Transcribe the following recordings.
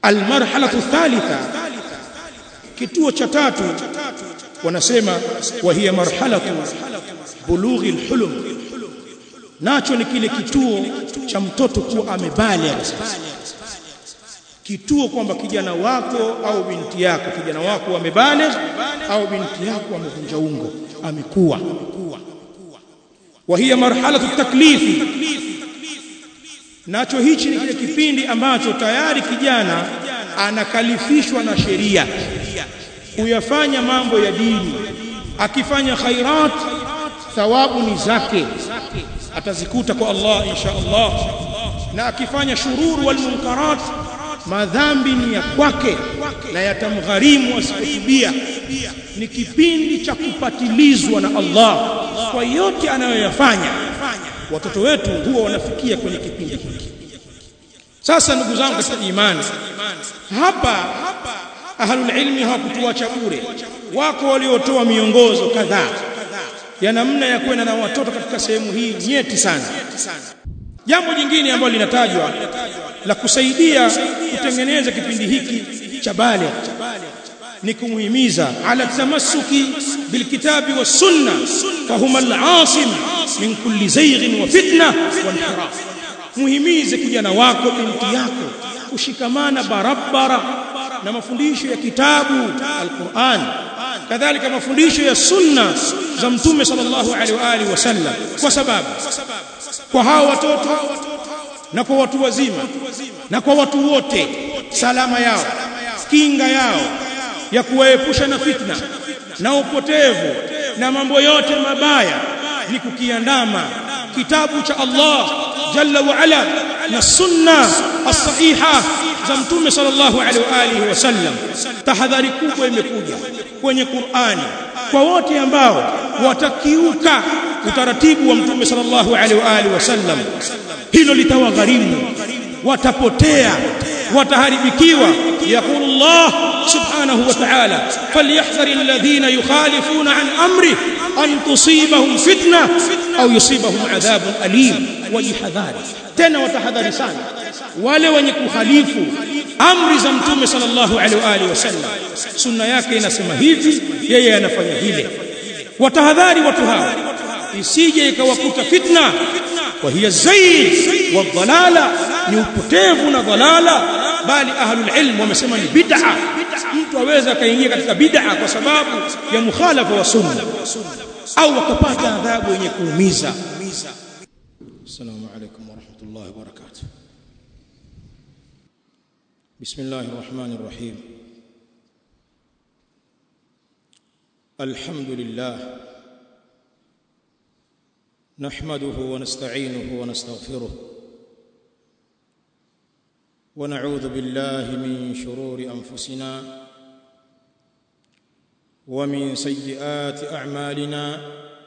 almarhalatu thalitha kituo cha tatu wanasema wa hiya marhalatu bulughi alhulum nacho ni kile kituo cha mtoto kuwa amebaligh kituo kwamba kijana wako au binti yako kijana wako amebaligh au binti yako amevunja ungo amekuwa wa hiya marhalatu taklifi nacho hichi ni kile kipindi ambacho tayari kijana anakalifishwa na sheria kuyafanya mambo ya dini akifanya khairat thawabu ni zake atazikuta kwa Allah insha Allah na akifanya shururu wal munkarat madhambi ni ya kwake na yatamgharimu asipotubia ni kipindi cha kupatilizwa na Allah kwa yote anayoyafanya watoto wetu huwa wanafikia kwenye kipindi hiki sasa ndugu zangu katika imani hapa ahlul ilmi hawakutuacha bure wako waliotoa miongozo kadhaa ya namna ya kwenda na watoto katika sehemu hii nyeti sana jambo jingine ambalo linatajwa la kusaidia kutengeneza kipindi hiki cha bale ni kumuhimiza ala tamassuki bilkitabi was sunna fahuma al-asim min kulli zayghin wa fitna wa inhiraf muhimize kijana wako binti yako kushikamana barabara na mafundisho ya kitabu al-Qur'an kadhalika mafundisho ya sunna za mtume sallallahu alaihi wa alihi wasallam kwa sababu kwa hao watoto na kwa watu wazima na kwa watu wote salama yao kinga yao ya kuwaepusha na fitna na upotevu na mambo yote mabaya ni kukiandama kitabu cha Allah jalla wa ala na sunna as-sahiha za mtume sallallahu alaihi wa alihi wasallam tahadhari kubwa imekuja kwenye Qur'ani kwa wote ambao watakiuka utaratibu wa mtume sallallahu alaihi wa alihi wasallam hilo litawagharimu watapotea wataharibikiwa يقول الله سبحانه وتعالى فليحذر الذين يخالفون عن امره ان تصيبهم فتنه او يصيبهم عذاب اليم ويحذر tena watahadhari sana wale wenye kukhalifu amri za mtume sallallahu alaihi wa alihi wasallam sunna yake inasema hivi yeye anafanya vile watahadhari watu hao isije ikawakuta fitna wa hiya zayd wa dhalala ni upotevu na dhalala bali ahlul ilm wamesema ni bid'a mtu aweza akaingia katika bid'a kwa sababu ya mukhalafa wa sunna au akapata adhabu yenye kuumiza السلام عليكم ورحمة الله وبركاته بسم الله الرحمن الرحيم الحمد لله نحمده ونستعينه ونستغفره ونعوذ بالله من شرور انفسنا ومن سيئات اعمالنا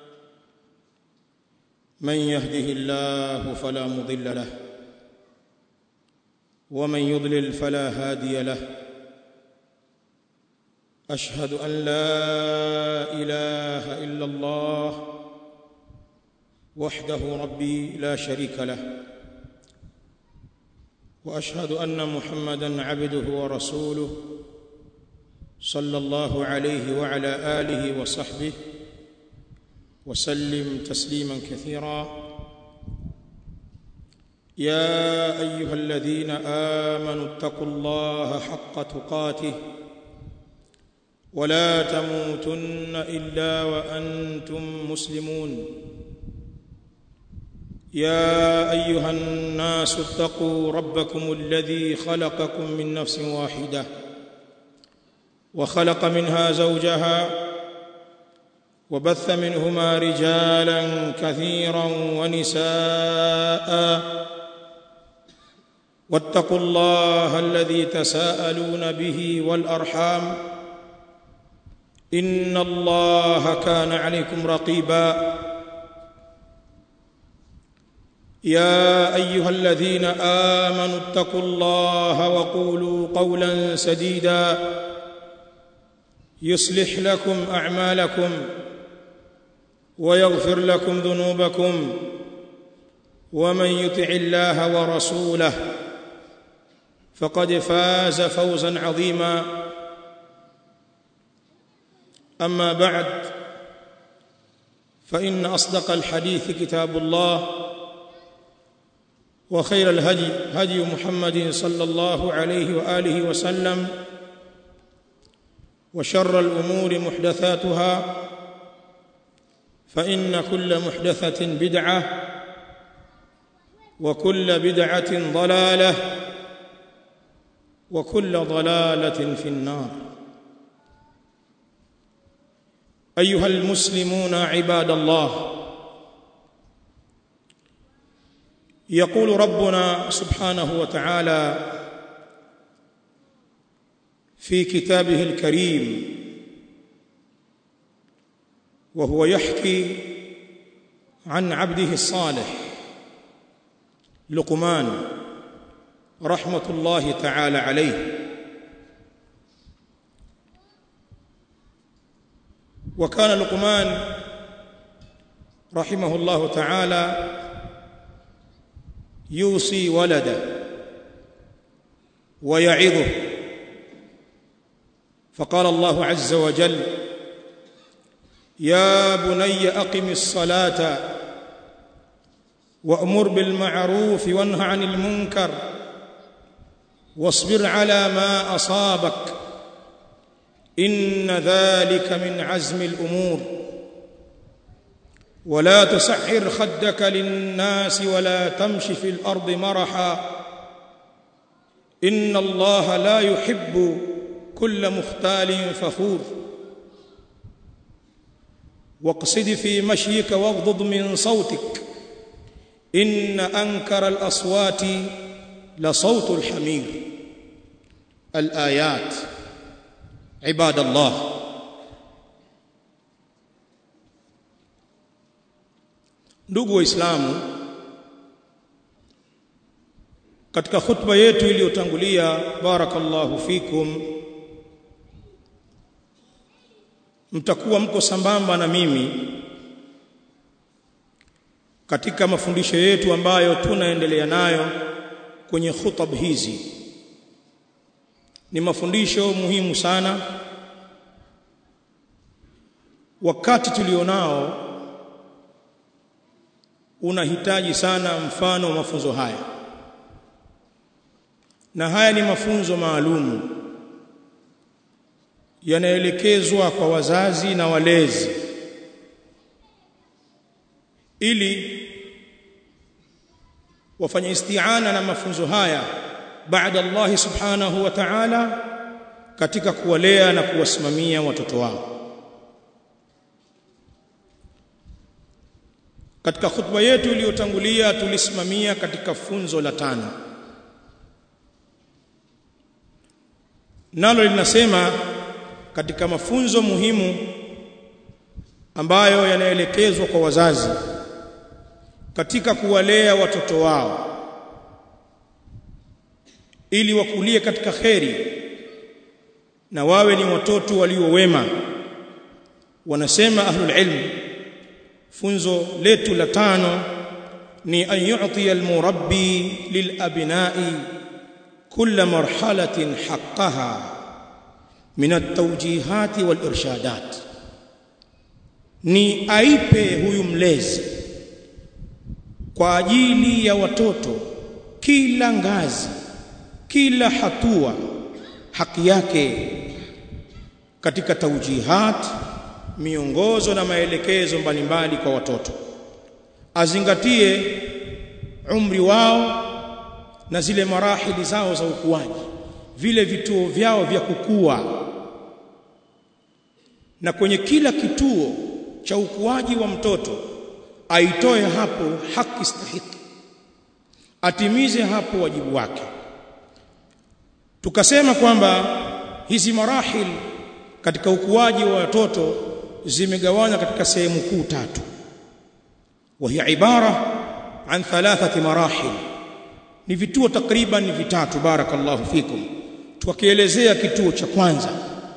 من يهده الله فلا مضل له ومن يضلل فلا هادي له اشهد ان لا اله الا الله وحده ربي لا شريك له واشهد ان محمدا عبده ورسوله صلى الله عليه وعلى اله وصحبه وسلم تسليما كثيرا يا ايها الذين امنوا اتقوا الله حق تقاته ولا تموتن الا وانتم مسلمون يا ايها الناس اتقوا ربكم الذي خلقكم من نفس واحده وخلق منها زوجها وبث منهما رجالا كثيرا ونساء واتقوا الله الذي تساءلون به والارحام ان الله كان عليكم رقيبا يا ايها الذين امنوا اتقوا الله وقولوا قولا سديدا يصلح لكم اعمالكم ويغفر لكم ذنوبكم ومن يطع الله ورسوله فقد فاز فوزا عظيما اما بعد فان اصدق الحديث كتاب الله وخير الهدي هدي محمد صلى الله عليه واله وسلم وشر الامور محدثاتها فان كل محدثه بدعه وكل بدعه ضلاله وكل ضلاله في النار ايها المسلمون عباد الله يقول ربنا سبحانه وتعالى في كتابه الكريم وهو يحكي عن عبده الصالح لقمان رحمه الله تعالى عليه وكان لقمان رحمه الله تعالى يوصي ولده ويعظه فقال الله عز وجل يا بني اقم الصلاه وامر بالمعروف وانه عن المنكر واصبر على ما اصابك ان ذلك من عزم الامور ولا تسعر خدك للناس ولا تمش في الارض مرحا ان الله لا يحب كل مختال فخور واقصد في مشيك واغضض من صوتك ان انكر الاصوات لصوت الحمير الايات عباد الله ndugu waislamu katika khutba yetu iliyotangulia barakallahu fikum mtakuwa mko sambamba na mimi katika mafundisho yetu ambayo tunaendelea nayo kwenye khutab hizi ni mafundisho muhimu sana wakati tulionao unahitaji sana mfano wa mafunzo haya na haya ni mafunzo maalumu yanaelekezwa kwa wazazi na walezi ili wafanye isti'ana na mafunzo haya baada Allah subhanahu wa ta'ala katika kuwalea na kuwasimamia watoto wao katika khutba yetu iliyotangulia tulisimamia katika funzo la tano nalo linasema katika mafunzo muhimu ambayo yanaelekezwa kwa wazazi katika kuwalea watoto wao ili wakulie katika kheri na wawe ni watoto walio wema wanasema ahlul ilm funzo letu la tano ni an yu'ti al-murabbi lil-abna'i kull marhalatin haqqaha min at-tawjihat wal-irshadat ni aipe huyu mlezi kwa ajili ya watoto kila ngazi kila hatua haki yake katika taujihat miongozo na maelekezo mbalimbali kwa watoto azingatie umri wao na zile marahili zao za ukuaji vile vituo vyao vya kukua na kwenye kila kituo cha ukuaji wa mtoto aitoe hapo haki stahiki atimize hapo wajibu wake tukasema kwamba hizi marahil katika ukuaji wa watoto zimegawanywa katika sehemu kuu tatu وهي عباره عن ثلاثه مراحل ni vituo takriban ni vitatu barakallahu fikum tukielezea kituo cha kwanza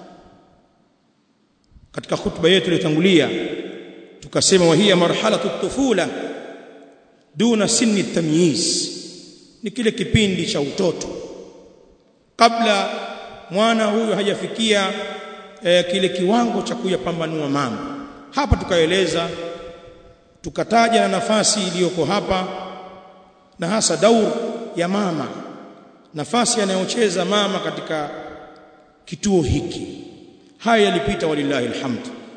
katika hutuba yetu iliyotangulia tukasema wahia marhalatu tufula duna sinni tamyiz ni kile kipindi cha utoto kabla mwana huyu hajafikia e, kile kiwango cha kuyapambanua mambo hapa tukaeleza tukataja na nafasi iliyoko hapa na hasa daur ya mama nafasi anayocheza mama katika kituo hiki haya yalipita walillahi alhamd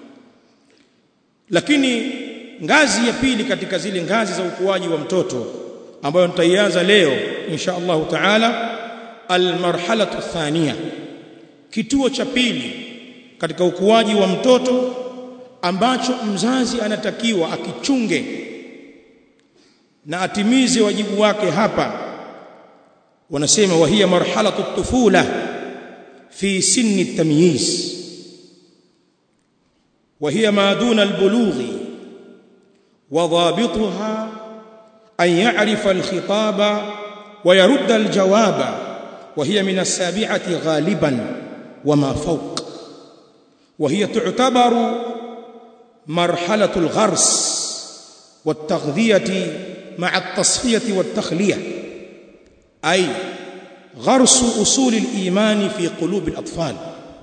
lakini ngazi ya pili katika zile ngazi za ukuaji wa mtoto ambayo nitaianza leo insha Allah taala almarhalatu thania kituo cha pili katika ukuaji wa mtoto ambacho mzazi anatakiwa akichunge na atimize wajibu wake hapa wanasema wahia marhalatu tufula fi sinni tamyiz وهي ما دون البلوغ وضابطها أن يعرف الخطاب ويرد الجواب وهي من السابعة غالبا وما فوق وهي تعتبر مرحلة الغرس والتغذية مع التصفية والتخلية أي غرس أصول الإيمان في قلوب الأطفال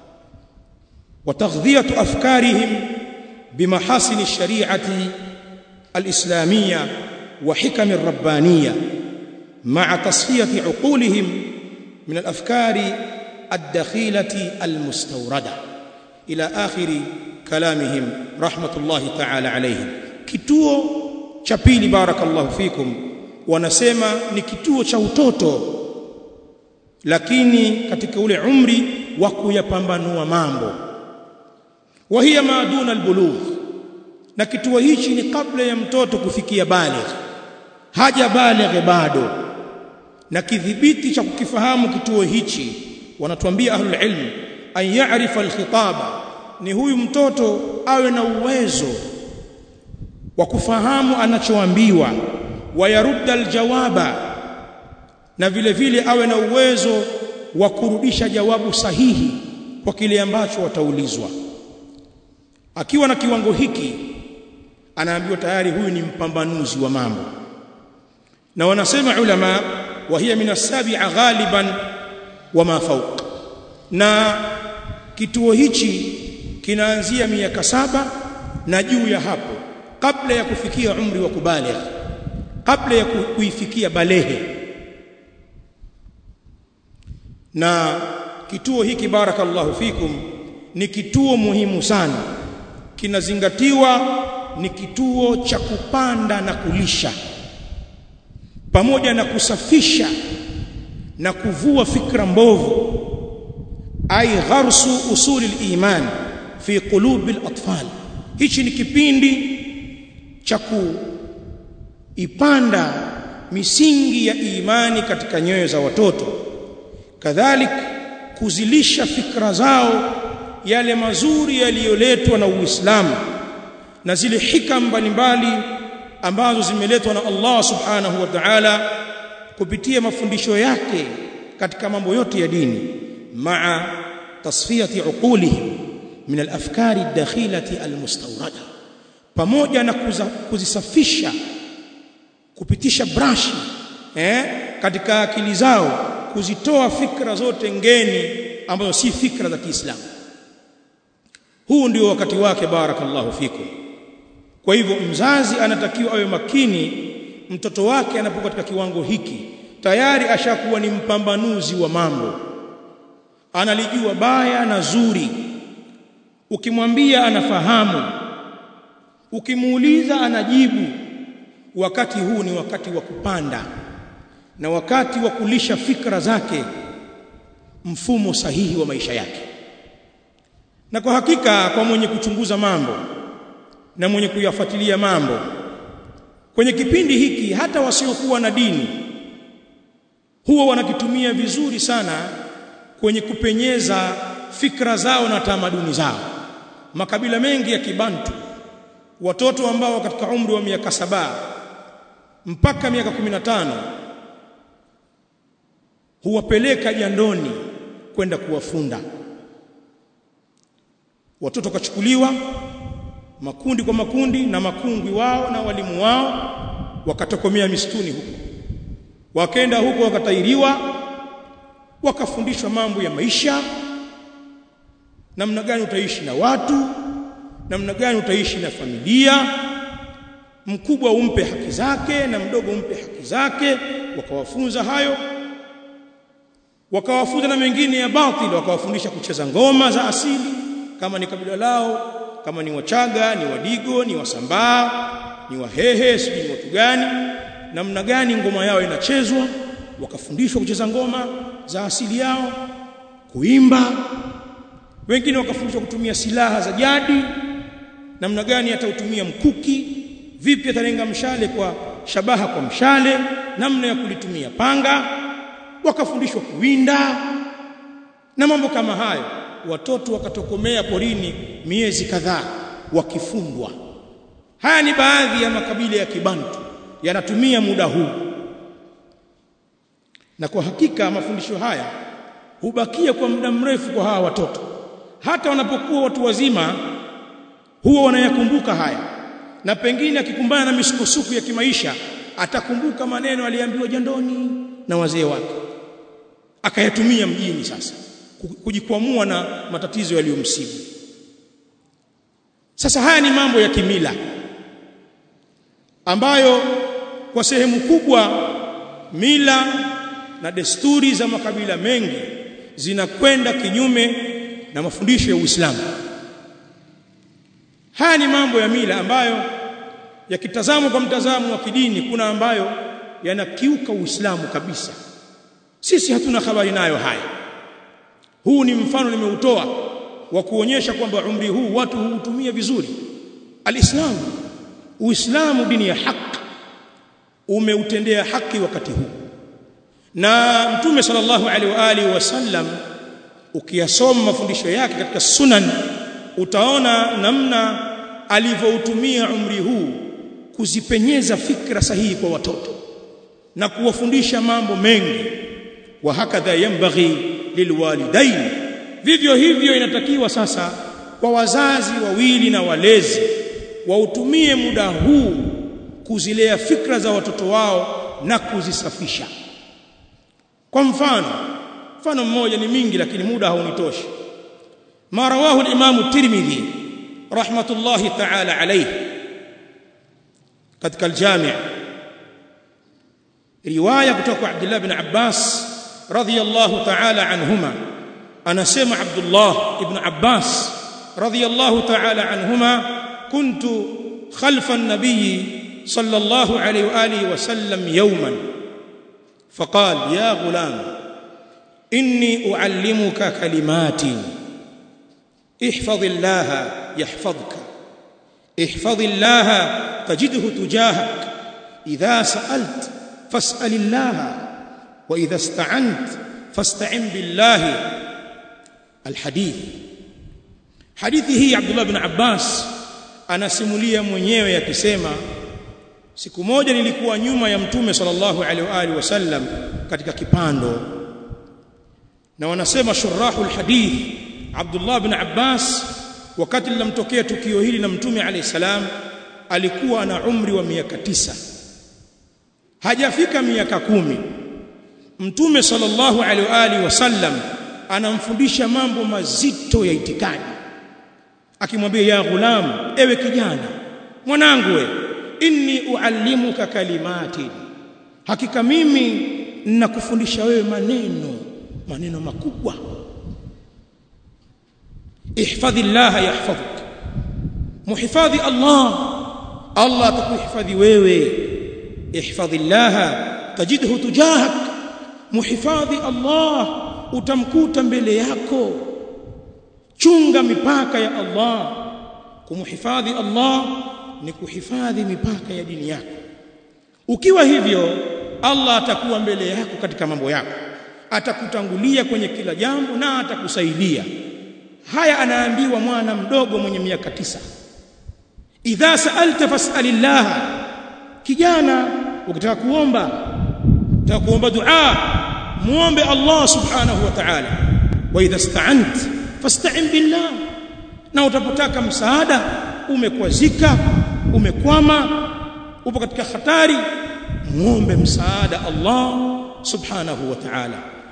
وتغذية أفكارهم بمحاسن الشريعة الإسلامية وحكم الربانية مع تصفية عقولهم من الأفكار الدخيلة المستوردة إلى آخر كلامهم رحمة الله تعالى عليهم kituo cha pili barakallahu fikum wanasema ni kituo cha utoto lakini katika ule umri wa kuyapambanua mambo wa hiya ma duna albulugh na kituo hichi ni kabla ya mtoto kufikia baligh haja baligh bado na kidhibiti cha kukifahamu kituo hichi wanatuambia ahlul ilm an ya'rifa alkhitaba ni huyu mtoto awe na uwezo wa kufahamu anachoambiwa wayarudda aljawaba na vile vile awe na uwezo wa kurudisha jawabu sahihi kwa kile ambacho wataulizwa akiwa na kiwango hiki anaambiwa tayari huyu ni mpambanuzi wa mambo na wanasema ulama wa hiya min as-sabi'a ghaliban wa ma fawq na kituo hichi kinaanzia miaka saba na juu ya hapo kabla ya kufikia umri wa kubaligh kabla ya kuifikia balehe na kituo hiki barakallahu fikum ni kituo muhimu sana kinazingatiwa ni kituo cha kupanda na kulisha pamoja na kusafisha na kuvua fikra mbovu ay gharsu usuli al-iman fi qulubi al-atfal hichi ni kipindi cha kuipanda misingi ya imani katika nyoyo za watoto kadhalik kuzilisha fikra zao yale mazuri yaliyoletwa na Uislamu na zile hikam mbalimbali ambazo zimeletwa na Allah subhanahu wa ta'ala kupitia mafundisho yake katika mambo yote ya dini maa tasfiyati uqulihim min al-afkari ad-dakhilati al-mustawrada pamoja na kuza, kuzisafisha kupitisha brashi eh katika akili zao kuzitoa fikra zote ngeni ambazo si fikra za Kiislamu huu ndio wakati wake barakallahu fikum kwa hivyo mzazi anatakiwa awe makini mtoto wake anapokuwa katika kiwango hiki tayari ashakuwa ni mpambanuzi wa mambo analijua baya na zuri ukimwambia anafahamu ukimuuliza anajibu wakati huu ni wakati wa kupanda na wakati wa kulisha fikra zake mfumo sahihi wa maisha yake na kwa hakika kwa mwenye kuchunguza mambo na mwenye kuyafuatilia mambo kwenye kipindi hiki hata wasiokuwa na dini huwa wanakitumia vizuri sana kwenye kupenyeza fikra zao na tamaduni zao makabila mengi ya kibantu watoto ambao katika umri wa miaka saba mpaka miaka 15 huwapeleka jandoni kwenda kuwafunda watoto kachukuliwa makundi kwa makundi na makungwi wao na walimu wao wakatokomea misituni huko wakaenda huko wakatairiwa wakafundishwa mambo ya maisha namna gani utaishi na watu namna gani utaishi na familia mkubwa umpe haki zake na mdogo umpe haki zake wakawafunza hayo wakawafunza na mengine ya batili wakawafundisha kucheza ngoma za asili kama ni kabila lao kama ni wachaga ni wadigo ni wasambaa ni wahehe sijui ni watu gani namna gani ngoma yao inachezwa wakafundishwa kucheza ngoma za asili yao kuimba wengine wakafundishwa kutumia silaha za jadi namna gani atautumia mkuki vipi atalenga mshale kwa shabaha kwa mshale namna ya kulitumia panga wakafundishwa kuwinda na mambo kama hayo watoto wakatokomea porini miezi kadhaa wakifundwa haya ni baadhi ya makabila ya kibantu yanatumia muda huu na kwa hakika mafundisho haya hubakia kwa muda mrefu kwa hawa watoto hata wanapokuwa watu wazima huwa wanayakumbuka haya na pengine akikumbana na misukosuko ya kimaisha atakumbuka maneno aliambiwa jandoni na wazee wake akayatumia mjini sasa kujikwamua na matatizo yaliyomsibu sasa haya ni mambo ya kimila ambayo kwa sehemu kubwa mila na desturi za makabila mengi zinakwenda kinyume na mafundisho ya Uislamu haya ni mambo ya mila ambayo yakitazamwa kwa mtazamo wa kidini kuna ambayo yanakiuka Uislamu kabisa sisi hatuna habari nayo haya huu ni mfano nimeutoa wa kuonyesha kwamba umri huu watu huutumia vizuri alislamu uislamu dini ya haki umeutendea haki wakati huu na mtume sallallahu alaihi wa alihi wasallam ukiyasoma mafundisho yake katika sunan utaona namna alivyoutumia umri huu kuzipenyeza fikra sahihi kwa watoto na kuwafundisha mambo mengi wa hakadha yambaghi lilwalidain vivyo hivyo inatakiwa sasa kwa wazazi wawili na walezi wautumie muda huu kuzilea fikra za watoto wao na kuzisafisha kwa mfano mfano mmoja ni mingi lakini muda haunitoshi ma rawahu al-imam tirmidhi rahmatullahi ta'ala alayhi katika al-jami' riwaya kutoka kwa Abdullah ibn Abbas radiyallahu ta'ala anhuma anasema Abdullah ibn Abbas radiyallahu ta'ala anhuma kuntu khalfa an-nabiy صلى الله عليه واله وسلم يوما فقال يا غلام اني اعلمك كلمات احفظ الله يحفظك احفظ الله تجده تجاهك اذا سالت فاسال الله واذا استعنت فاستعن بالله الحديث حديثه عبد الله بن عباس anasimulia mwenyewe akisema siku moja nilikuwa nyuma ya mtume sallallahu alaihi wa alihi wasallam katika kipando na wanasema shurahul hadith Abdullah ibn Abbas wakati lilamtokea tukio hili na mtume alayhi salam alikuwa na umri wa miaka tisa hajafika miaka kumi mtume sallallahu alaihi wa alihi wasallam anamfundisha mambo mazito ya itikadi akimwambia ya ghulam ewe kijana mwanangu we inni uallimuka kalimati hakika mimi ninakufundisha wewe maneno maneno makubwa ihfadhillah yahfadhuk muhifadhi Allah Allah atakuhifadhi wewe ihfadhillah tajidhu tujahak muhifadhi Allah utamkuta mbele yako chunga mipaka ya Allah kumhifadhi Allah ni kuhifadhi mipaka ya dini yako ukiwa hivyo Allah atakuwa mbele yako katika mambo yako atakutangulia kwenye kila jambo na atakusaidia haya anaambiwa mwana mdogo mwenye miaka tisa idha sa'alta fas'alillah kijana ukitaka kuomba ukitaka kuomba dua muombe Allah subhanahu wa ta'ala wa idha ista'ant fasta'in billah na utapotaka msaada umekwazika umekwama upo katika hatari muombe msaada Allah subhanahu wa ta'ala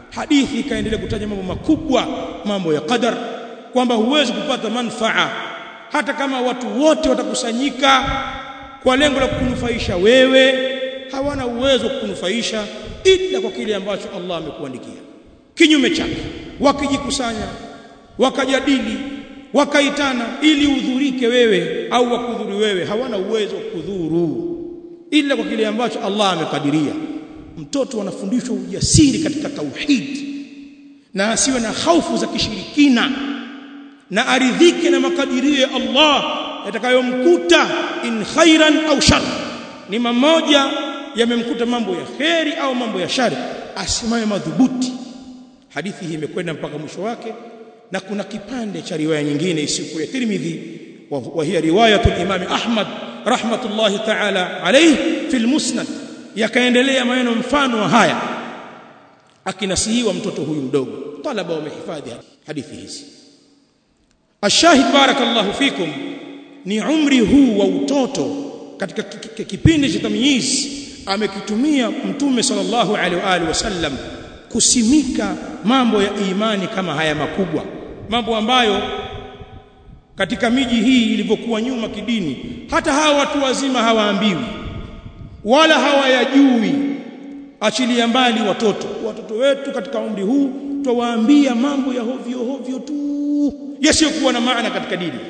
hadithi ikaendelea kutaja mambo makubwa mambo ya qadar kwamba huwezi kupata manfaa hata kama watu wote watakusanyika kwa lengo la kukunufaisha wewe hawana uwezo wa kukunufaisha ila kwa kile ambacho Allah amekuandikia kinyume chake wakijikusanya wakajadili wakaitana ili udhurike wewe au wakudhuri wewe hawana uwezo wa kudhuru ila kwa kile ambacho Allah amekadiria mtoto anafundishwa ujasiri katika tauhid na asiwe na hofu za kishirikina na aridhike na makadirio ya Allah yatakayomkuta in khairan au shar ni mamoja yamemkuta mambo ya kheri au mambo ya shari asimame madhubuti hadithi hii imekwenda mpaka mwisho wake na kuna kipande cha riwaya nyingine isiyokuwa ya Tirmidhi wa hiya riwayatu al-Imam Ahmad rahmatullahi ta'ala alayhi fil musnad yakaendelea maneno mfano wa haya akinasihiwa mtoto huyu mdogo talaba wamehifadhi hadithi hizi ashahid barakallahu fikum ni umri huu wa utoto katika kipindi cha tamyiz amekitumia mtume sallallahu alaihi wa alihi wasallam kusimika mambo ya imani kama haya makubwa mambo ambayo katika miji hii ilivyokuwa nyuma kidini hata hawa watu wazima hawaambiwi wala hawayajui achilia mbali watoto watoto wetu katika umri huu twawaambia mambo ya hovyo hovyo tu yasiyokuwa na maana katika dini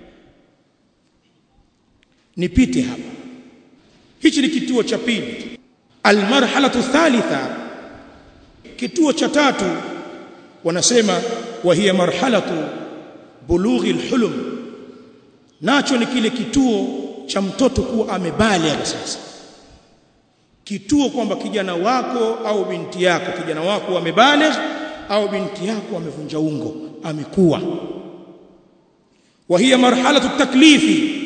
nipite hapa hichi ni kituo cha pili almarhalatu thalitha kituo cha tatu wanasema wa hiya marhalatu bulughi alhulum nacho ni kile kituo cha mtoto kuwa amebaligha sasa kituo kwamba kijana wako au binti yako kijana wako amebaligh au binti yako amevunja ungo amekuwa wa hiya marhalatu taklifi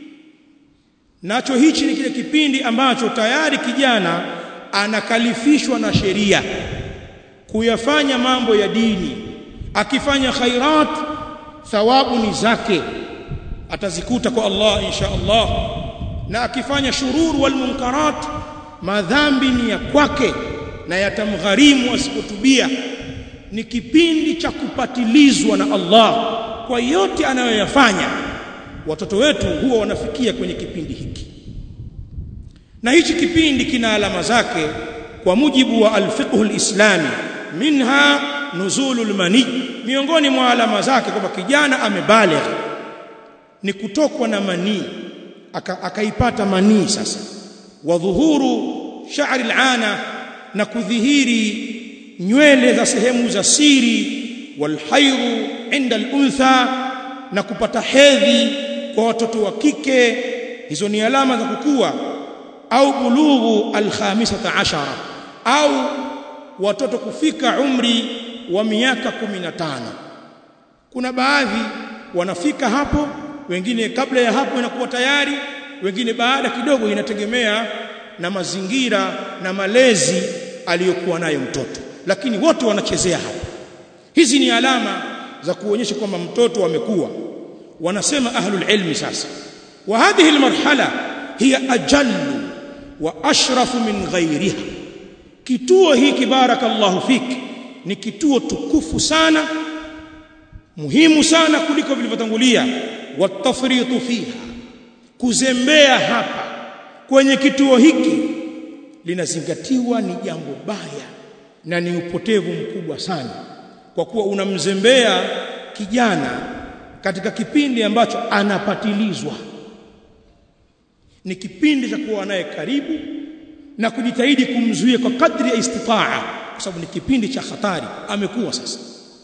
nacho hichi ni kile kipindi ambacho tayari kijana anakalifishwa na sheria kuyafanya mambo ya dini akifanya khairat thawabu ni zake atazikuta kwa Allah insha Allah na akifanya shurur wal munkarat madhambi ni ya kwake na yatamgharimu asipotubia ni kipindi cha kupatilizwa na Allah kwa yote anayoyafanya watoto wetu huwa wanafikia kwenye kipindi hiki na hichi kipindi kina alama zake kwa mujibu wa alfiqh alislami minha nuzulul mani miongoni mwa alama zake kwamba kijana amebaligh ni kutokwa na manii akaipata aka manii sasa wa dhuhuru sha'ri al'ana na kudhihiri nywele za sehemu za siri walhairu inda al-untha na kupata hedhi kwa watoto wa kike hizo ni alama za kukua au bulughu al-khamisata ashara au watoto kufika umri wa miaka 15 kuna baadhi wanafika hapo wengine kabla ya hapo inakuwa tayari wengine baada kidogo inategemea na mazingira na malezi aliyokuwa nayo mtoto lakini wote wanachezea hapo hizi ni alama za kuonyesha kwamba mtoto amekuwa wanasema ahlul ilmi sasa wa hadhihi almarhala hiya ajallu wa ashrafu min ghairiha kituo hiki barakallahu fiki ni kituo tukufu sana muhimu sana kuliko vilivyotangulia watafritu fiha kuzembea hapa kwenye kituo hiki linazingatiwa ni jambo baya na ni upotevu mkubwa sana kwa kuwa unamzembea kijana katika kipindi ambacho anapatilizwa ni kipindi cha kuwa naye karibu na kujitahidi kumzuia kwa kadri ya istitaa kwa sababu ni kipindi cha hatari amekuwa sasa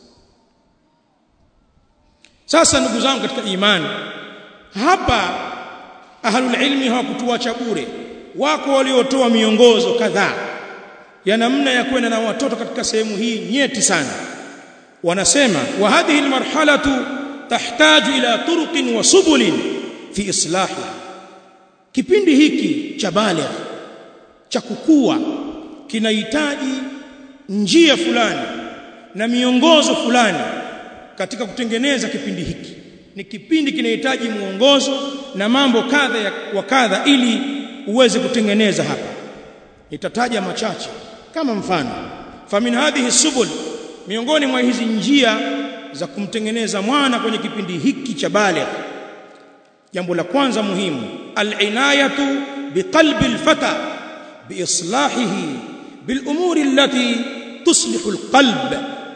sasa ndugu zangu katika imani hapa ahlul ilmi hawakutuacha bure wako waliotoa miongozo kadhaa ya namna ya kwenda na watoto katika sehemu hii nyeti sana wanasema wa hadhihi almarhalatu tahtaju ila turuqin wa subulin fi islahi kipindi hiki cha baligh cha kukua kinahitaji njia fulani na miongozo fulani katika kutengeneza kipindi hiki ni kipindi kinahitaji mwongozo na mambo kadha wa kadha ili uweze kutengeneza hapa nitataja machache kama mfano famin hadhihi subul miongoni mwa hizi njia za kumtengeneza mwana kwenye kipindi hiki cha baligh jambo la kwanza muhimu al-inayatu biqalbi al-fata biislahihi bilumuri allati tuslihu al-qalb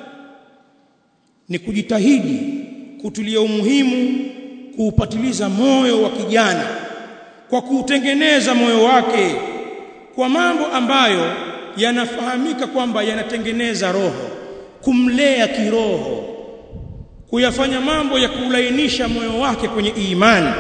ni kujitahidi kutulia umuhimu kuupatiliza moyo wa kijana kwa kuutengeneza moyo wake kwa mambo ambayo yanafahamika kwamba yanatengeneza roho kumlea kiroho kuyafanya mambo ya kulainisha moyo wake kwenye imani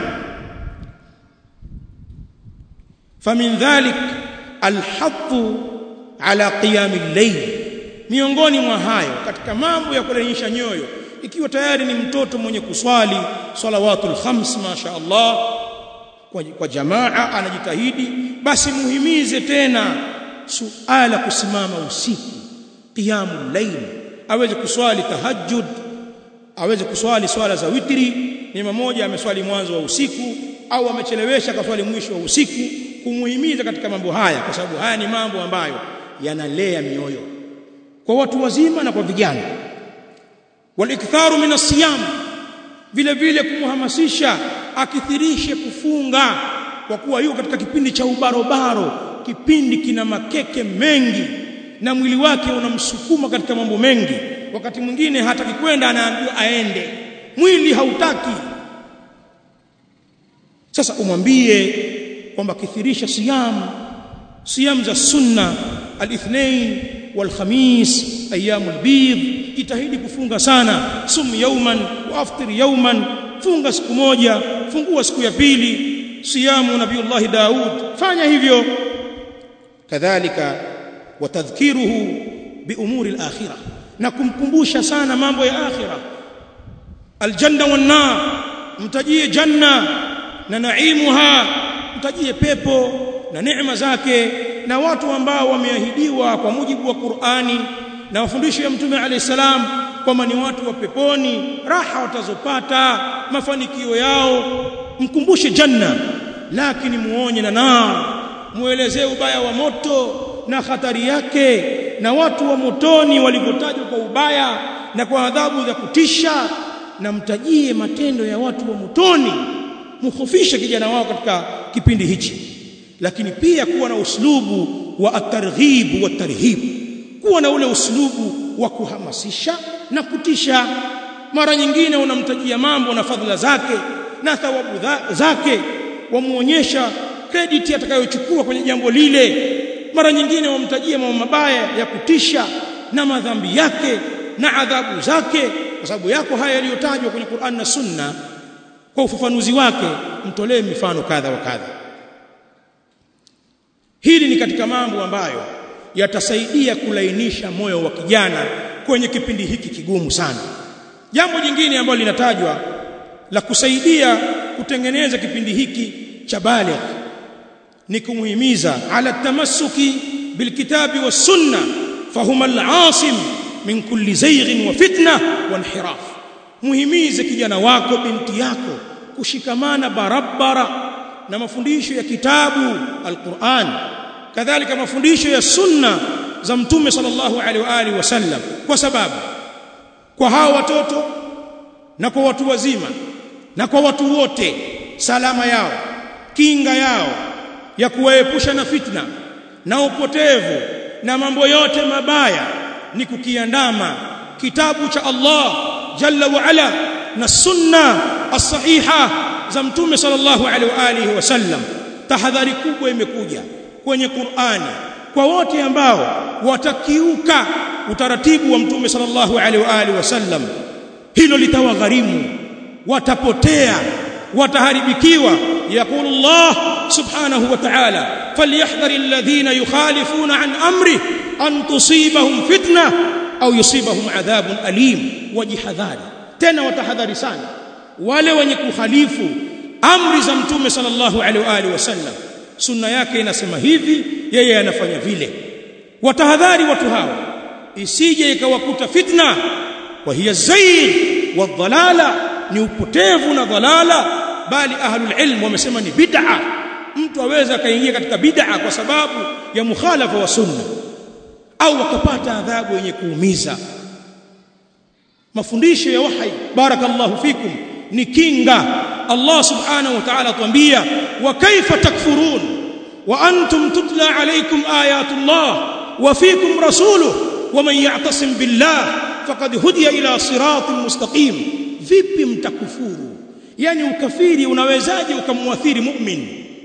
famin dhalik alhathu ala qiyam al-layl miongoni mwa hayo katika mambo ya kulainisha nyoyo ikiwa tayari ni mtoto mwenye kuswali salawatul khams masha Allah kwa, kwa jamaa anajitahidi basi muhimize tena suala kusimama usiku qiyamul layl aweze kuswali tahajjud aweze kuswali swala za witri ni mmoja ameswali mwanzo wa usiku au amechelewesha kaswali mwisho wa usiku kumuhimiza katika mambo haya kwa sababu haya ni mambo ambayo yanalea mioyo kwa watu wazima na kwa vijana waliktharu min asiyam vile vile kumhamasisha akithirishe kufunga kwa kuwa yuko katika kipindi cha ubarobaro kipindi kina makeke mengi na mwili wake unamsukuma katika mambo mengi wakati mwingine hataki kwenda anaambiwa aende mwili hautaki sasa umwambie kwamba kithirisha siyam siyam za sunna al-ithnain wal-khamis ayyamul bidh jitahidi kufunga sana sum yawman wa aftir yawman funga siku moja fungua siku ya pili siyamu nabiyullah daud fanya hivyo kadhalika watadhkiruhu biumuri al-akhirah na kumkumbusha sana mambo ya akhira aljanna wan nar mtajie janna na naimuha mtajie pepo na neema zake na watu ambao wameahidiwa kwa mujibu wa Qur'ani na mafundisho ya Mtume alayhi salam kwamba ni watu wa peponi raha watazopata mafanikio yao mkumbushe janna lakini muonye na nar muelezee ubaya wa moto na hatari yake na watu wa motoni walivyotajwa kwa ubaya na kwa adhabu za kutisha na mtajie matendo ya watu wa motoni mukhofishe kijana wao katika kipindi hichi lakini pia kuwa na uslubu wa at-targhib wa tarhib kuwa na ule uslubu wa kuhamasisha na kutisha mara nyingine unamtajia mambo na fadhila zake na thawabu zake wamuonyesha credit atakayochukua kwenye jambo lile mara nyingine wamtajia mambo mabaya ya kutisha na madhambi yake na adhabu zake kwa sababu yako haya yaliyotajwa kwenye Qur'an na Sunna kwa ufafanuzi wake mtolee mifano kadha wa kadha hili ni katika mambo ambayo yatasaidia kulainisha moyo wa kijana kwenye kipindi hiki kigumu sana jambo jingine ambalo linatajwa la kusaidia kutengeneza kipindi hiki cha baligh ni kumuhimiza ala tamassuki bilkitabi was sunna fahuma al-asim min kulli zayghin wa fitna wa inhiraf muhimize kijana wako binti yako kushikamana barabara na mafundisho ya kitabu al-Qur'an kadhalika mafundisho ya sunna za mtume sallallahu alaihi wa alihi wasallam kwa sababu kwa hawa watoto na kwa watu wazima na kwa watu wote salama yao kinga yao ya kuwaepusha na fitna na upotevu na mambo yote mabaya ni kukiandama kitabu cha Allah jalla wa ala na sunna as-sahiha za mtume sallallahu alaihi wa alihi wasallam tahadhari kubwa imekuja kwenye Qur'ani kwa wote ambao watakiuka utaratibu wa mtume sallallahu alaihi wa alihi wasallam hilo litawagharimu watapotea wataharibikiwa يقول الله سبحانه وتعالى فليحذر الذين يخالفون عن امره ان تصيبهم فتنه au yusibahum adhabun alim wajihadhari tena watahadhari sana wale wenye kukhalifu amri za mtume sallallahu alaihi wa alihi wasallam sunna yake inasema hivi yeye anafanya vile watahadhari watu hawa isije ikawakuta fitna wa hiya zayg wa dhalala ni upotevu na dhalala bali ahlul ilm wamesema ni bid'a mtu aweza akaingia katika bid'a kwa sababu ya mukhalafa wa sunna au wakapata adhabu yenye kuumiza mafundisho ya wahi barakallahu fikum ni kinga Allah subhanahu wa ta'ala atuambia wa kaifa takfurun wa antum tutla alaykum ayatullah wa fikum rasuluhu wa man ya'tasim billah faqad hudiya ila siratin mustaqim vipi mtakufuru yani ukafiri unawezaje ukamwathiri mu'min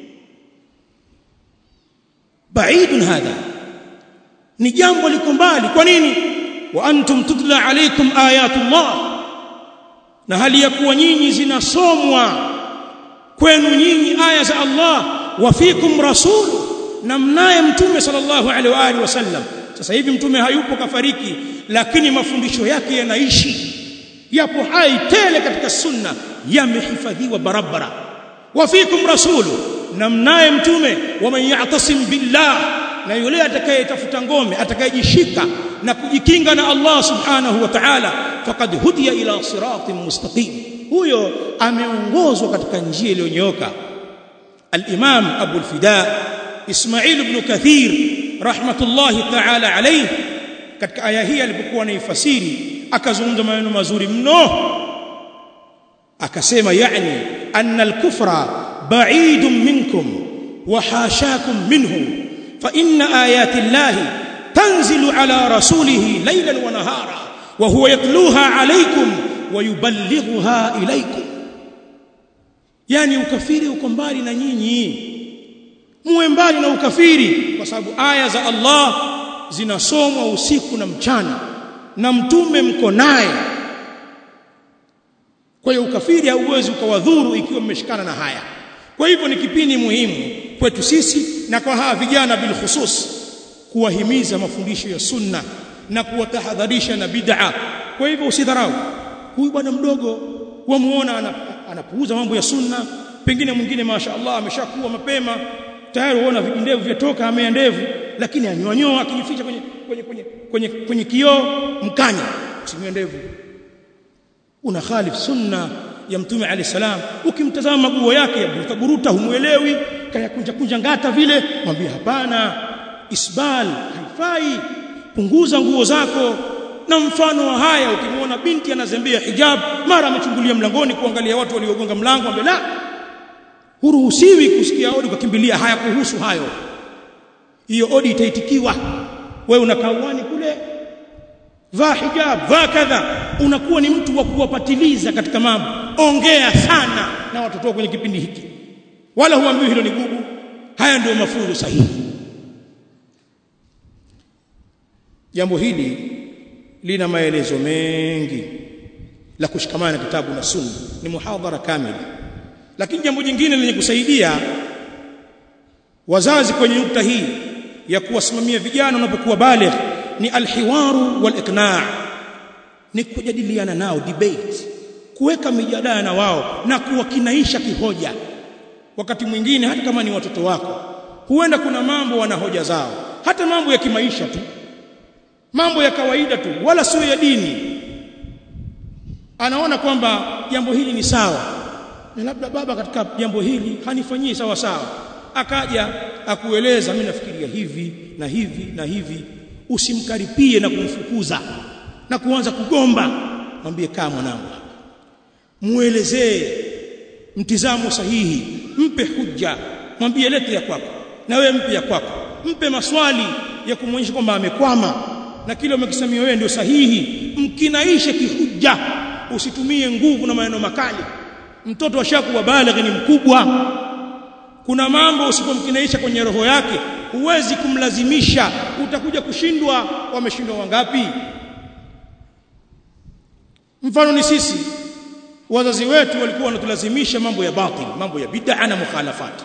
baidun hadha ni jambo liko mbali kwa nini wa antum tutla alaykum ayatullah na hali ya kuwa nyinyi zinasomwa kwenu nyinyi aya za Allah wa fikum rasul na mnaye mtume sallallahu alaihi wa alihi wasallam sasa hivi mtume hayupo kafariki lakini mafundisho yake yanaishi yapo hai tele katika sunna yamehifadhiwa barabara wa fikum rasul na mnaye mtume wa man ya'tasim billah na yule atakayetafuta ngome atakayejishika na kujikinga na Allah subhanahu wa ta'ala faqad hudiya ila siratin mustaqim huyo ameongozwa katika njia iliyonyooka al-imam Abu al-Fida Ismail ibn Kathir rahmatullahi ta'ala alayhi katika aya hii alipokuwa anaifasiri akazungumza maneno mazuri mno akasema yani anna al-kufra ba'idun minkum wa hashakum minhu fa inna ayati llahi tanzilu ala rasulihi laylan wa nahara wa huwa yatluha alaykum wa yuballighuha ilaykum yani ukafiri uko mbali na nyinyi muwe mbali na ukafiri kwa sababu aya za Allah zinasomwa usiku na mchana na mtume mko naye kwa hiyo ukafiri hauwezi ukawadhuru ikiwa mmeshikana na haya kwa hivyo ni kipindi muhimu kwetu sisi na kwa hawa vijana bil khusus kuwahimiza mafundisho ya sunna na kuwatahadharisha na bid'a kwa hivyo usidharau huyu bwana mdogo wamuona anapuuza mambo ya sunna pengine mwingine mashaallah ameshakuwa mapema tayari uona vijindevu vyatoka amea ndevu lakini anyoanyoa akijificha kwenye kwenye kwenye kwenye, kwenye kioo mkanya usinyoe ndevu una khalif sunna ya mtume alayhi salam ukimtazama maguo yake ya buruta buruta humuelewi kaya kunja kunja ngata vile mwambie hapana isbal haifai punguza nguo zako na mfano wa haya ukimwona binti anazembea hijab mara amechungulia mlangoni kuangalia watu waliogonga mlango ambe la huruhusiwi kusikia odi ukakimbilia haya kuhusu hayo hiyo odi itaitikiwa wewe unakaa uani kule vaa hijab vaa kadha unakuwa ni mtu wa kuwapatiliza katika mambo ongea sana na watoto kwenye kipindi hiki wala huambiwi hilo ni gugu haya ndio mafunzo sahihi jambo hili lina maelezo mengi la kushikamana na kitabu na sunna ni muhadhara kamili lakini jambo jingine lenye kusaidia wazazi kwenye nukta hii ya kuwasimamia vijana wanapokuwa baligh ni alhiwaru waliqna' ni kujadiliana nao debate kuweka mijadala na wao na kuwakinaisha kihoja wakati mwingine hata kama ni watoto wako huenda kuna mambo wana hoja zao hata mambo ya kimaisha tu mambo ya kawaida tu wala sio ya dini anaona kwamba jambo hili ni sawa na labda baba katika jambo hili hanifanyii sawa sawa akaja akueleza mimi nafikiria hivi na hivi na hivi usimkaripie na kumfukuza na kuanza kugomba mwambie kaa mwanangu muelezee mtizamo sahihi mpe hujja mwambie lete ya kwako na wewe mpe ya kwako mpe maswali ya kumwonyesha kwamba amekwama na kile umekisemia wewe ndio sahihi mkinaishe kihujja usitumie nguvu na maneno makali mtoto ashakuwa balighi ni mkubwa kuna mambo usipomkinaisha kwenye roho yake huwezi kumlazimisha utakuja kushindwa wameshindwa wangapi mfano ni sisi wazazi wetu walikuwa wanatulazimisha mambo ya batil mambo ya bid'a na mukhalafat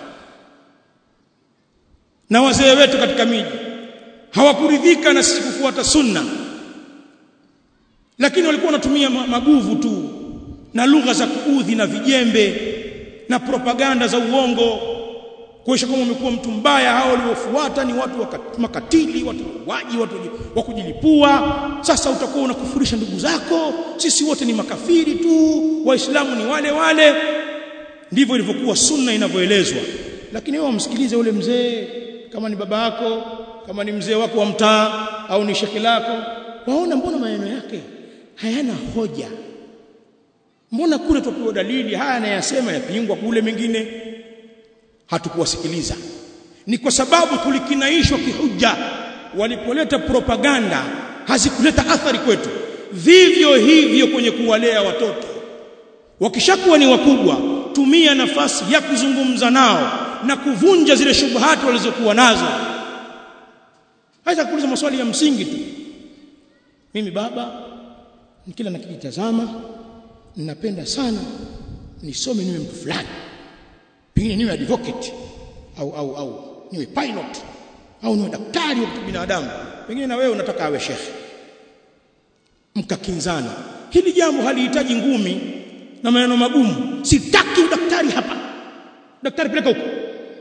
na wazee wetu katika miji hawakuridhika na sisi kufuata sunna lakini walikuwa wanatumia maguvu tu na lugha za kuudhi na vijembe na propaganda za uongo kuonyesha kama umekuwa mtu mbaya hao waliofuata ni watu makatili watu waji watu wa kujilipua sasa utakuwa unakufurisha ndugu zako sisi wote ni makafiri tu waislamu ni wale wale ndivyo ilivyokuwa sunna inavyoelezwa lakini wewe umsikilize ule mzee kama ni baba yako kama ni mzee wako wa mtaa au ni shekhi lako waona mbona maneno yake hayana hoja mbona kule tupewa dalili haya anayasema yapingwa kule mengine hatukuwasikiliza ni kwa sababu tulikinaishwa kihuja walipoleta propaganda hazikuleta athari kwetu vivyo hivyo kwenye kuwalea watoto wakishakuwa ni wakubwa tumia nafasi ya kuzungumza nao na kuvunja zile shubuhati walizokuwa nazo hata kuuliza maswali ya msingi tu mimi baba kila nikijitazama ninapenda sana nisome niwe mtu fulani pengine niwe advocate au au au niwe pilot au niwe daktari wa binadamu pengine na wewe unataka awe shekhe mkakinzana hili jambo halihitaji ngumi na maneno magumu sitaki udaktari hapa daktari peleka huko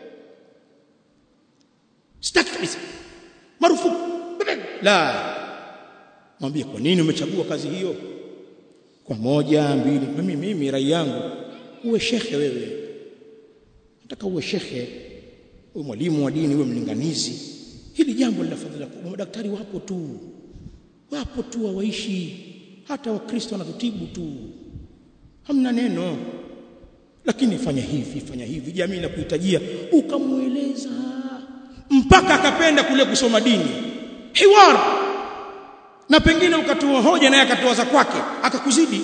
sitaki kabisa marufuku la mwambie kwa nini umechagua kazi hiyo kwa moja mbili mimi mimi rai yangu uwe shekhe wewe nataka uwe shekhe uwe mwalimu wa dini uwe mlinganizi hili jambo lina fadhila kubwa madaktari wapo tu wapo tu hawaishi hata wakristo wanatutibu tu hamna neno lakini fanya hivi fanya hivi jamii inakuhitajia ukamueleza mpaka akapenda kule kusoma dini hiwar na pengine ukatoa hoja naye akatoa za kwake akakuzidi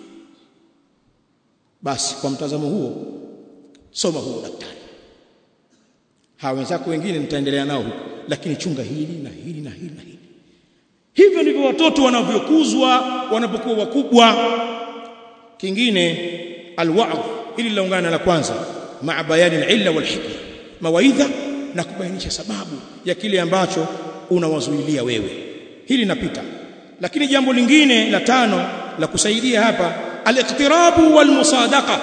basi kwa mtazamo huo soma huo daktari hawa wenzako wengine nitaendelea nao huko lakini chunga hili na hili na hili na hili hivyo ndivyo watoto wanavyokuzwa wanapokuwa wakubwa kingine alwa'd hili linaungana la kwanza maa bayani al-illa wal hikma mawaidha na kubainisha sababu ya kile ambacho unawazuilia wewe hili napita lakini jambo lingine la tano la kusaidia hapa al-iqtirabu wal musadaqa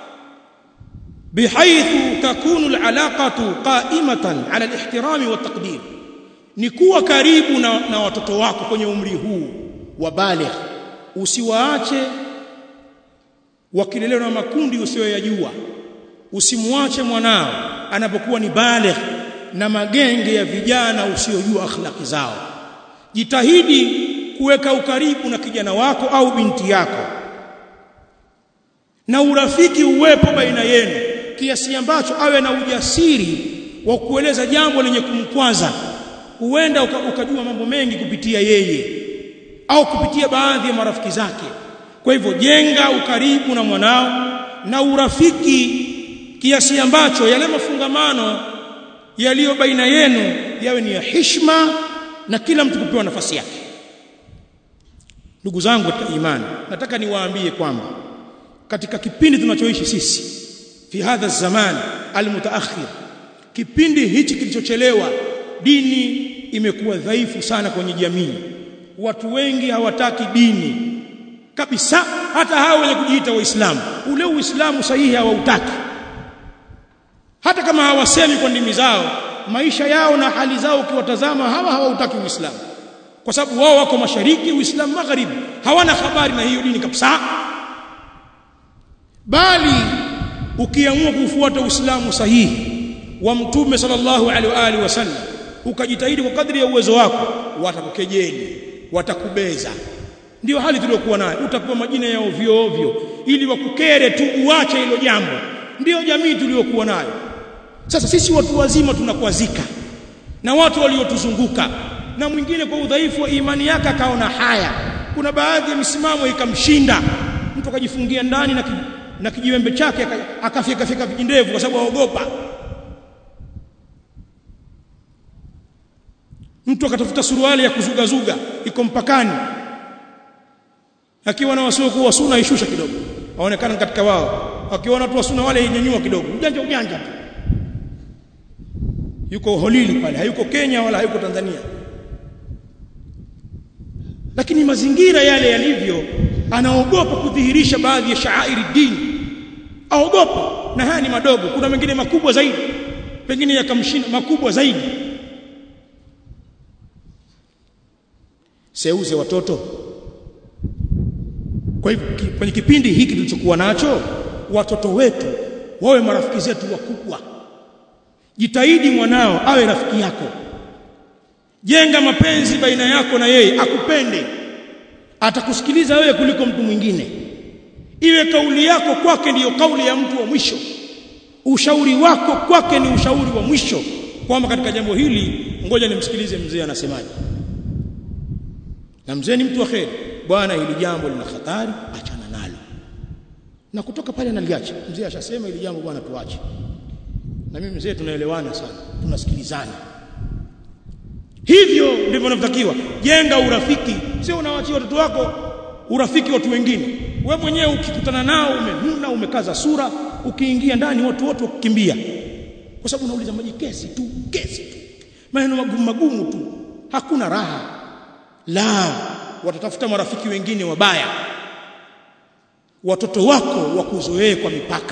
bihaythu takunu al-alaqatu qa'imatan 'ala al-ihtirami wat taqdir ni kuwa karibu na, na watoto wako kwenye umri huu wa baligh usiwaache wakilelewa na makundi usiyoyajua usimwache mwanao anapokuwa ni baligh na magenge ya vijana usiyojua akhlaki zao jitahidi kuweka ukaribu na kijana wako au binti yako na urafiki uwepo baina yenu kiasi ambacho awe na ujasiri wa kueleza jambo lenye kumkwaza huenda uka, ukajua mambo mengi kupitia yeye au kupitia baadhi ya marafiki zake kwa hivyo jenga ukaribu na mwanao na urafiki kiasi ambacho yale mafungamano yaliyo baina yenu yawe ni ya heshima na kila mtu kupewa nafasi yake ndugu zangu katika imani nataka niwaambie kwamba katika kipindi tunachoishi sisi fi hadha zaman almutaakhir kipindi hichi kilichochelewa dini imekuwa dhaifu sana kwenye jamii watu wengi hawataki dini kabisa hata hao wenye kujiita waislamu ule uislamu sahihi hawautaki hata kama hawasemi kwa ndimi zao maisha yao na hali zao ukiwatazama hawa hawautaki uislamu kwa sababu wao wako mashariki uislamu magharibi hawana habari na hiyo dini kabisa bali ukiamua kufuata uislamu sahihi wa mtume sallallahu alaihi wa alihi wasallam ukajitahidi kwa kadri ya uwezo wako watakukejeli watakubeza ndio hali tuliyokuwa nayo utapewa majina ya ovyo ovyo ili wakukere tu uache hilo jambo ndio jamii tuliyokuwa nayo sasa sisi watu wazima tunakwazika na watu waliotuzunguka na mwingine kwa udhaifu wa imani yake akaona haya kuna baadhi ya misimamo ikamshinda mtu akajifungia ndani na, ki, na kijiwembe chake akafika fika vijindevu kwa sababu aogopa mtu akatafuta suruali ya kuzugazuga iko mpakani akiwa na wasiokuwa wa sunna ishusha kidogo aonekana katika wao akiona watu wa sunna wale inyanyua kidogo ujanja ujanja tu yuko holili pale hayuko Kenya wala hayuko Tanzania lakini mazingira yale yalivyo anaogopa kudhihirisha baadhi ya shaairi dini aogopa na haya ni madogo kuna mengine makubwa zaidi pengine yakamshinda makubwa zaidi seuze watoto kwa hivyo kwenye kipindi hiki tulichokuwa nacho watoto wetu wawe marafiki zetu wakubwa jitahidi mwanao awe rafiki yako jenga mapenzi baina yako na yeye akupende atakusikiliza wewe kuliko mtu mwingine iwe kauli yako kwake ndiyo kauli ya mtu wa mwisho ushauri wako kwake ni ushauri wa mwisho kwamba katika jambo hili ngoja nimsikilize mzee anasemaje na mzee ni mtu wa kheri bwana hili jambo lina hatari achana nalo na kutoka pale analiacha mzee ashasema hili jambo bwana tuache na mimi mzee tunaelewana sana tunasikilizana hivyo ndivyo unavyotakiwa jenga urafiki sio unawaachia watoto wako urafiki watu wengine we mwenyewe ukikutana nao umenuna umekaza sura ukiingia ndani watu wote wakukimbia kwa sababu unauliza maji kesi tu kesi tu maneno magumu magumu tu hakuna raha la watatafuta marafiki wengine wabaya watoto wako wakuzoee kwa mipaka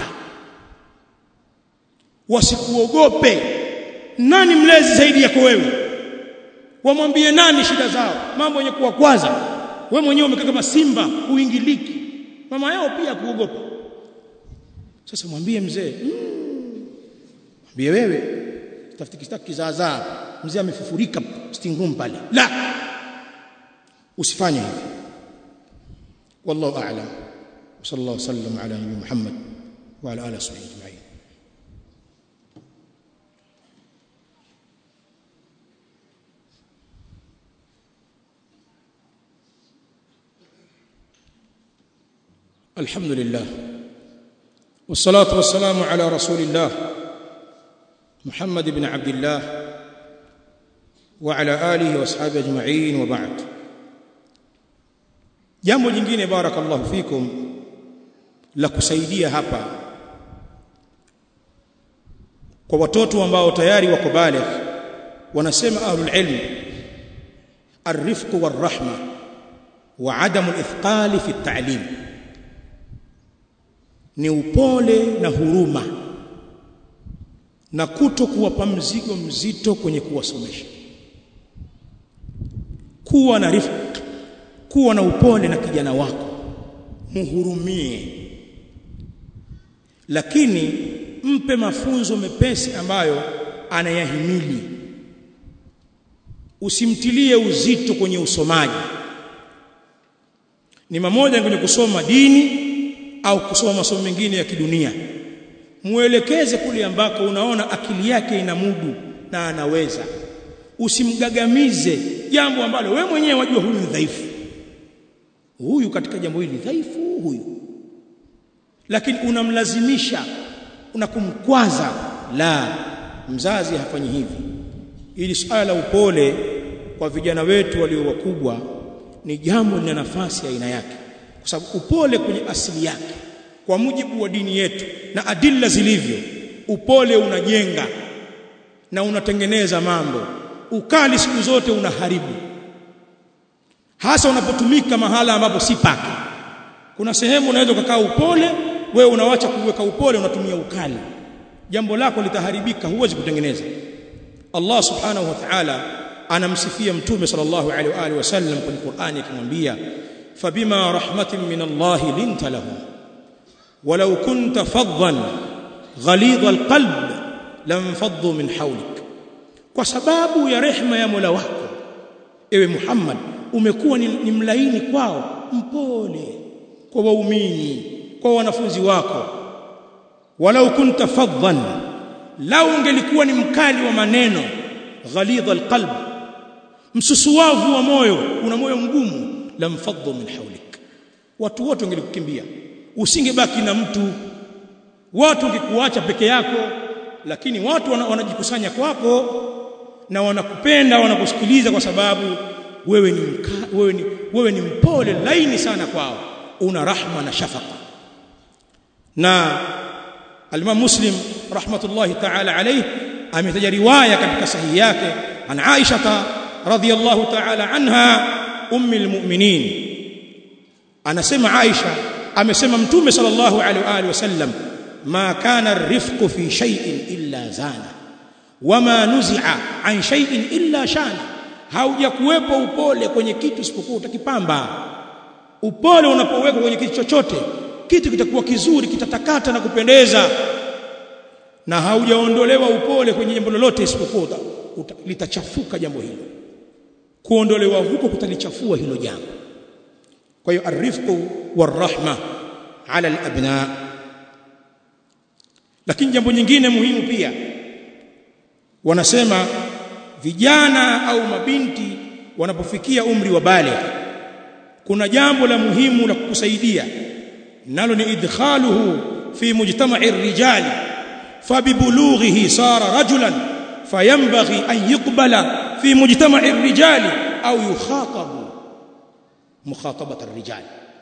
wasikuogope nani mlezi zaidi yako wewe wamwambie nani shida zao mambo yenye kuwakwaza wewe mwenyewe umekaa kama simba uingiliki mama yao pia kuogopa sasa mwambie mzee mm, mwambie wewe tafuti kistaki kizaazaa mzee amefufurika sitting room pale la usifanye hivi wallahu a'lam صلى الله وسلم على نبينا محمد وعلى اله وصحبه اجمعين الحمد لله والصلاه والسلام على رسول الله محمد بن عبد الله وعلى اله واصحابه اجمعين وبعد jambo jingine barakallahu fikum la kusaidia hapa kwa watoto ambao tayari wako baligh wanasema ahlul ilm الرفق والرحمه وعدم الاثقال في التعليم ni upole na huruma na kuto kuwapa mzigo mzito kwenye kuwasomesha kuwa na rifq kuwa na upole na kijana wako muhurumie lakini mpe mafunzo mepesi ambayo anayahimili usimtilie uzito kwenye usomaji ni mamoja kwenye kusoma dini au kusoma masomo mengine ya kidunia muelekeze kule ambako unaona akili yake ina mudu na anaweza usimgagamize jambo ambalo we mwenyewe wajua huyu ni dhaifu huyu katika jambo hili dhaifu huyu lakini unamlazimisha unakumkwaza la mzazi hafanyi hivi ili suala la upole kwa vijana wetu walio wakubwa ni jambo lina nafasi ya aina yake kwa sababu upole kwenye asili yake kwa mujibu wa dini yetu na adilla zilivyo upole unajenga na unatengeneza mambo ukali siku zote unaharibu hasa unapotumika mahala ambapo si pake kuna sehemu unaweza kukaa upole wewe unawacha kuweka upole unatumia ukali jambo lako litaharibika huwezi kutengeneza Allah subhanahu wa ta'ala anamsifia mtume sallallahu alaihi wa alihi wasallam kwenye Qur'ani akimwambia fabima rahmatin min Allah linta lahum walau kunta faddan ghalidha alqalb lamfaddu min hawlik kwa sababu ya rehma ya Mola wako ewe Muhammad umekuwa ni, ni mlaini kwao mpole kwa waumini kwa wanafunzi wako walau kunta faddan lau ungelikuwa ni mkali wa maneno ghalidha alqalb msusuwavu wa moyo una moyo mgumu lamfaddu min hawlik watu wote wangelikukimbia usingebaki na mtu watu ungekuacha peke yako lakini watu wanajikusanya kwako na wanakupenda wanakusikiliza kwa sababu wewe ni mka, wewe ni wewe ni mpole laini sana kwao una rahma na shafaka na al-Imam Muslim rahmatullahi ta'ala alayhi ametaja riwaya katika sahihi yake an Aisha radhiyallahu ta'ala anha ummi almu'minin anasema Aisha amesema mtume sallallahu alaihi wa alihi wasallam ma kana ar-rifqu fi shay'in illa zana wama nuzi'a an shay'in illa shana haujakuwepo upole kwenye kitu isipokuwa utakipamba upole unapowekwa kwenye kitu chochote kitu kitakuwa kizuri kitatakata na kupendeza na haujaondolewa upole kwenye jambo lolote isipokuwa litachafuka jambo hilo kuondolewa huko kutalichafua hilo jambo kwa hiyo arifqu warahma ala alabna lakini jambo nyingine muhimu pia wanasema vijana au mabinti wanapofikia umri wa baligh kuna jambo la muhimu la kukusaidia nalo ni idkhaluhu fi mujtama'i ar-rijali fabibulughihi sara rajulan fayanbaghi an yuqbala fi mujtama'i ar-rijali au yukhatabu mukhatabat ar-rijal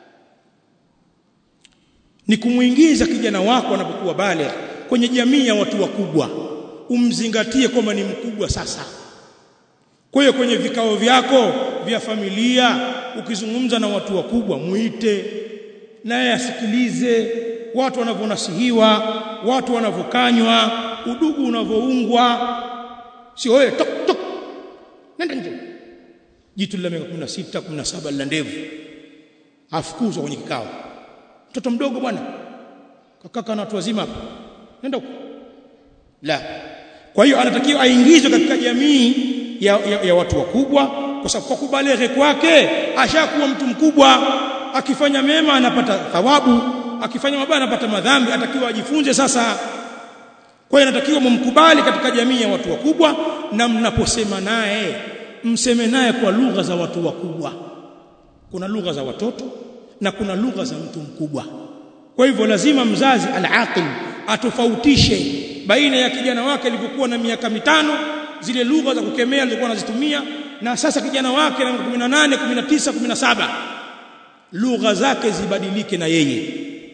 ni kumuingiza kijana wako anapokuwa baligh kwenye jamii ya watu wakubwa umzingatie kwamba ni mkubwa sasa kwa hiyo kwenye vikao vyako vya familia ukizungumza na watu wakubwa muite naye asikilize watu wanavyonasihiwa watu wanavyokanywa udugu unavyoungwa sio wewe tok tok nenda nje jitu la miaka 16 17 la ndevu afukuzwa kwenye kikao mtoto mdogo bwana kakaka na watu wazima hapa nenda huko la kwa hiyo anatakiwa aingizwe katika jamii ya, ya, ya watu wakubwa kwa sababu kwa kubaleghe kwake ashakuwa mtu mkubwa akifanya mema anapata thawabu akifanya mabaya anapata madhambi atakiwa ajifunze sasa kwa hiyo anatakiwa mumkubali katika jamii ya watu wakubwa na mnaposema naye mseme naye kwa lugha za watu wakubwa kuna lugha za watoto na kuna lugha za mtu mkubwa kwa hivyo lazima mzazi al-aqil atofautishe baina ya kijana wake alivyokuwa na miaka mitano zile lugha za kukemea alizokuwa anazitumia na sasa kijana wake na 18 19 17 lugha zake zibadilike na yeye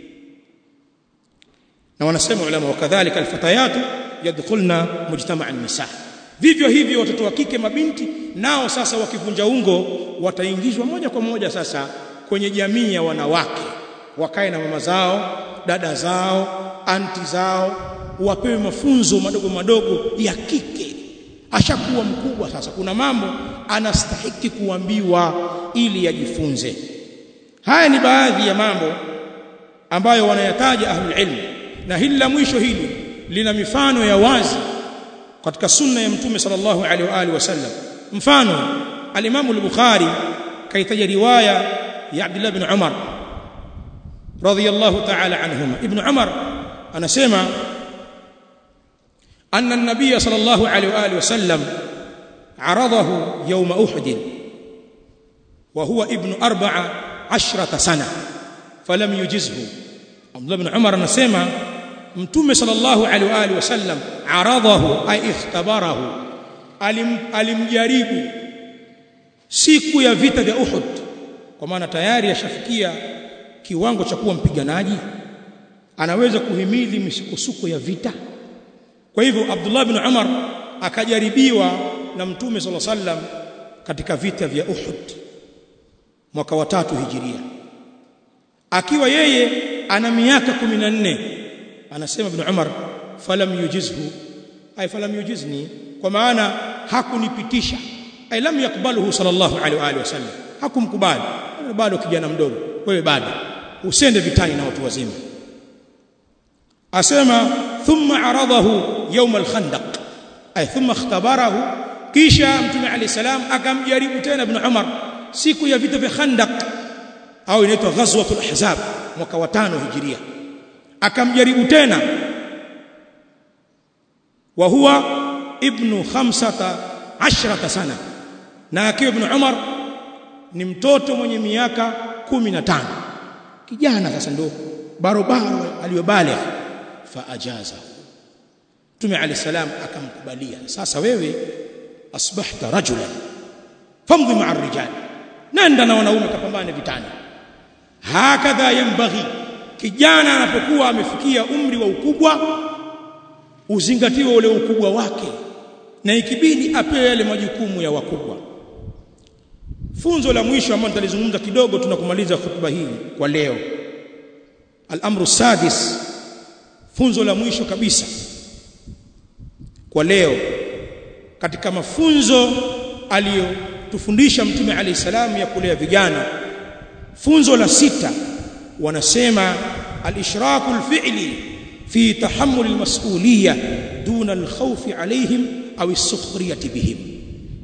na wanasema ulama wakadhalika alfatayatu yadkhulna mujtama' an-nisa vivyo hivyo watoto wa kike mabinti nao sasa wakivunja ungo wataingizwa moja kwa moja sasa kwenye jamii ya wanawake wakae na mama zao dada zao anti zao wapewe mafunzo madogo madogo ya kike ashakuwa mkubwa sasa kuna mambo anastahiki kuambiwa ili yajifunze haya ni baadhi ya mambo ambayo wanayataja ahlul ilm na hili la mwisho hili lina mifano ya wazi katika sunna ya mtume sallallahu alaihi wa alihi wasallam mfano al-Imam al-Bukhari kaitaja riwaya ya Abdullah ibn Umar radiyallahu ta'ala anhuma ibn Umar anasema أن النبي صلى الله عليه وآله وسلم عرضه يوم أحد وهو ابن أربع عشرة سنة فلم يجزه عبد الله بن عمر نسمع متوم صلى الله عليه وآله وسلم عرضه أي اختبره alimjaribu siku ya vita vya Uhud kwa maana tayari ashafikia kiwango cha kuwa mpiganaji anaweza kuhimili misukosuko ya vita kwa hivyo Abdullah bin Umar akajaribiwa na Mtume صلى الله عليه وسلم katika vita vya Uhud mwaka wa tatu hijiria akiwa yeye ana miaka 14 anasema ibn Umar falam yujizhu ay falam yujizni kwa maana hakunipitisha ay lam yakbaluhu sallallahu alaihi wa alihi wasallam hakumkubali bado kijana mdogo wewe bado usende vitani na watu wazima asema thumma aradahu yawm al-khandaq ay thumma ikhtabarahu kisha mtume alayhi salam akamjaribu tena ibn Umar siku ya vita vya Khandaq au inaitwa ghazwatul ahzab mwaka wa tano hijiria akamjaribu tena wa huwa ibnu khamsata ashrata sana na akiwa ibn Umar ni mtoto mwenye miaka 15 kijana sasa ndo barobaro aliyobaligh fa ajaza Mtume Ali salam akamkubalia sasa wewe asbahta rajulan famdhi ma'a rijal nenda na wanaume kapambane vitani hakadha yambaghi kijana anapokuwa amefikia umri wa ukubwa uzingatiwe ule ukubwa wake na ikibidi apewe yale majukumu ya wakubwa funzo la mwisho ambalo nitalizungumza kidogo tunakumaliza hotuba hii kwa leo al-amru sadis funzo la mwisho kabisa kwa leo katika mafunzo aliyotufundisha mtume alayhi salamu ya kulea vijana funzo la sita wanasema al-ishraku al-fi'li fi tahammul al-mas'uliyya duna al-khawf alayhim au as-sukhriyati bihim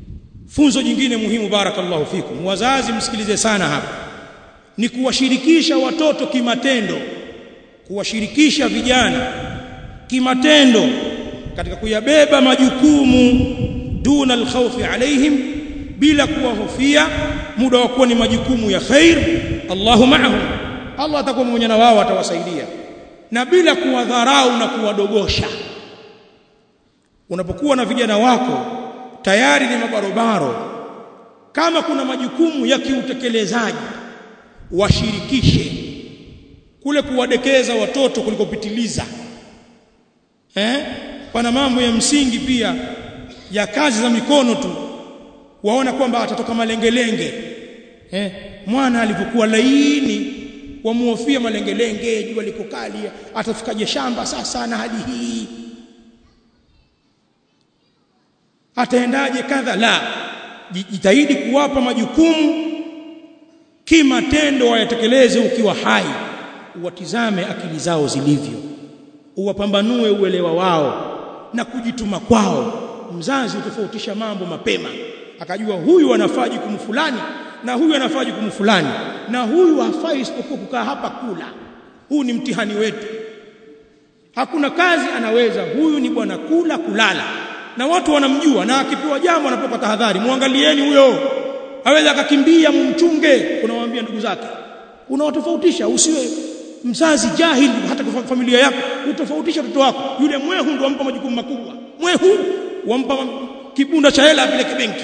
funzo jingine muhimu barakallahu fikum wazazi msikilize sana hapa ni kuwashirikisha watoto kimatendo kuwashirikisha vijana kimatendo katika kuyabeba majukumu duna alkhawfi alaihim bila kuwahofia muda wa kuwa ni majukumu ya khair Allahu ma'ahum Allah atakuwa pamoja na wao atawasaidia na bila kuwadharau na kuwadogosha unapokuwa na vijana wako tayari ni mabarobaro kama kuna majukumu ya kiutekelezaji washirikishe kule kuwadekeza watoto kulikopitiliza eh pana mambo ya msingi pia ya kazi za mikono tu waona kwamba atatoka malengelenge eh mwana alipokuwa laini wamuhofia malengelenge jua liko kali atafikaje shamba sasa na hali hii ataendaje kadha la jitahidi kuwapa majukumu kimatendo wayatekeleze ukiwa hai uwatizame akili zao zilivyo uwapambanue uelewa wao na kujituma kwao mzazi utofautisha mambo mapema akajua huyu anafaa jukumu fulani na huyu anafaa jukumu fulani na huyu hafai isipokuwa kukaa hapa kula huu ni mtihani wetu hakuna kazi anaweza huyu ni bwana kula kulala na watu wanamjua na akipewa jambo anapoka tahadhari muangalieni huyo aweza akakimbia mumchunge unawaambia ndugu zake unawatofautisha usiwe mzazi jahili hata kwa familia yako utofautisha watoto wako yule mwehu ndio wampa majukumu makubwa mwehu wampa kibunda cha hela apeleke benki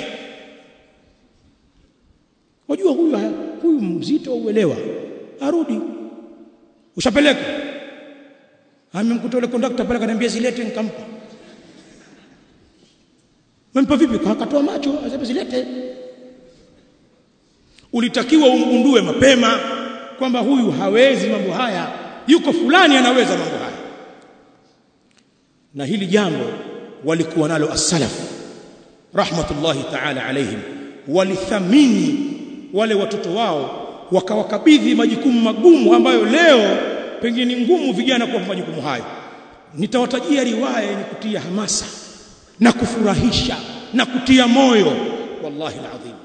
wajua huyu huyu mzito uelewa arudi ushapeleka amemkuta yule kondakta pale kaniambia zilete nikampa Mempa vipi? Akatoa macho, asema zilete. Ulitakiwa umgundue mapema kwamba huyu hawezi mambo haya, yuko fulani anaweza mambo haya. Na hili jambo walikuwa nalo as-salaf rahmatullahi ta'ala alaihim, walithamini wale watoto wao, wakawakabidhi majukumu magumu ambayo leo pengine ngumu vijana kwa majukumu hayo. Nitawatajia riwaya yenye kutia hamasa na kufurahisha na kutia moyo wallahi alazim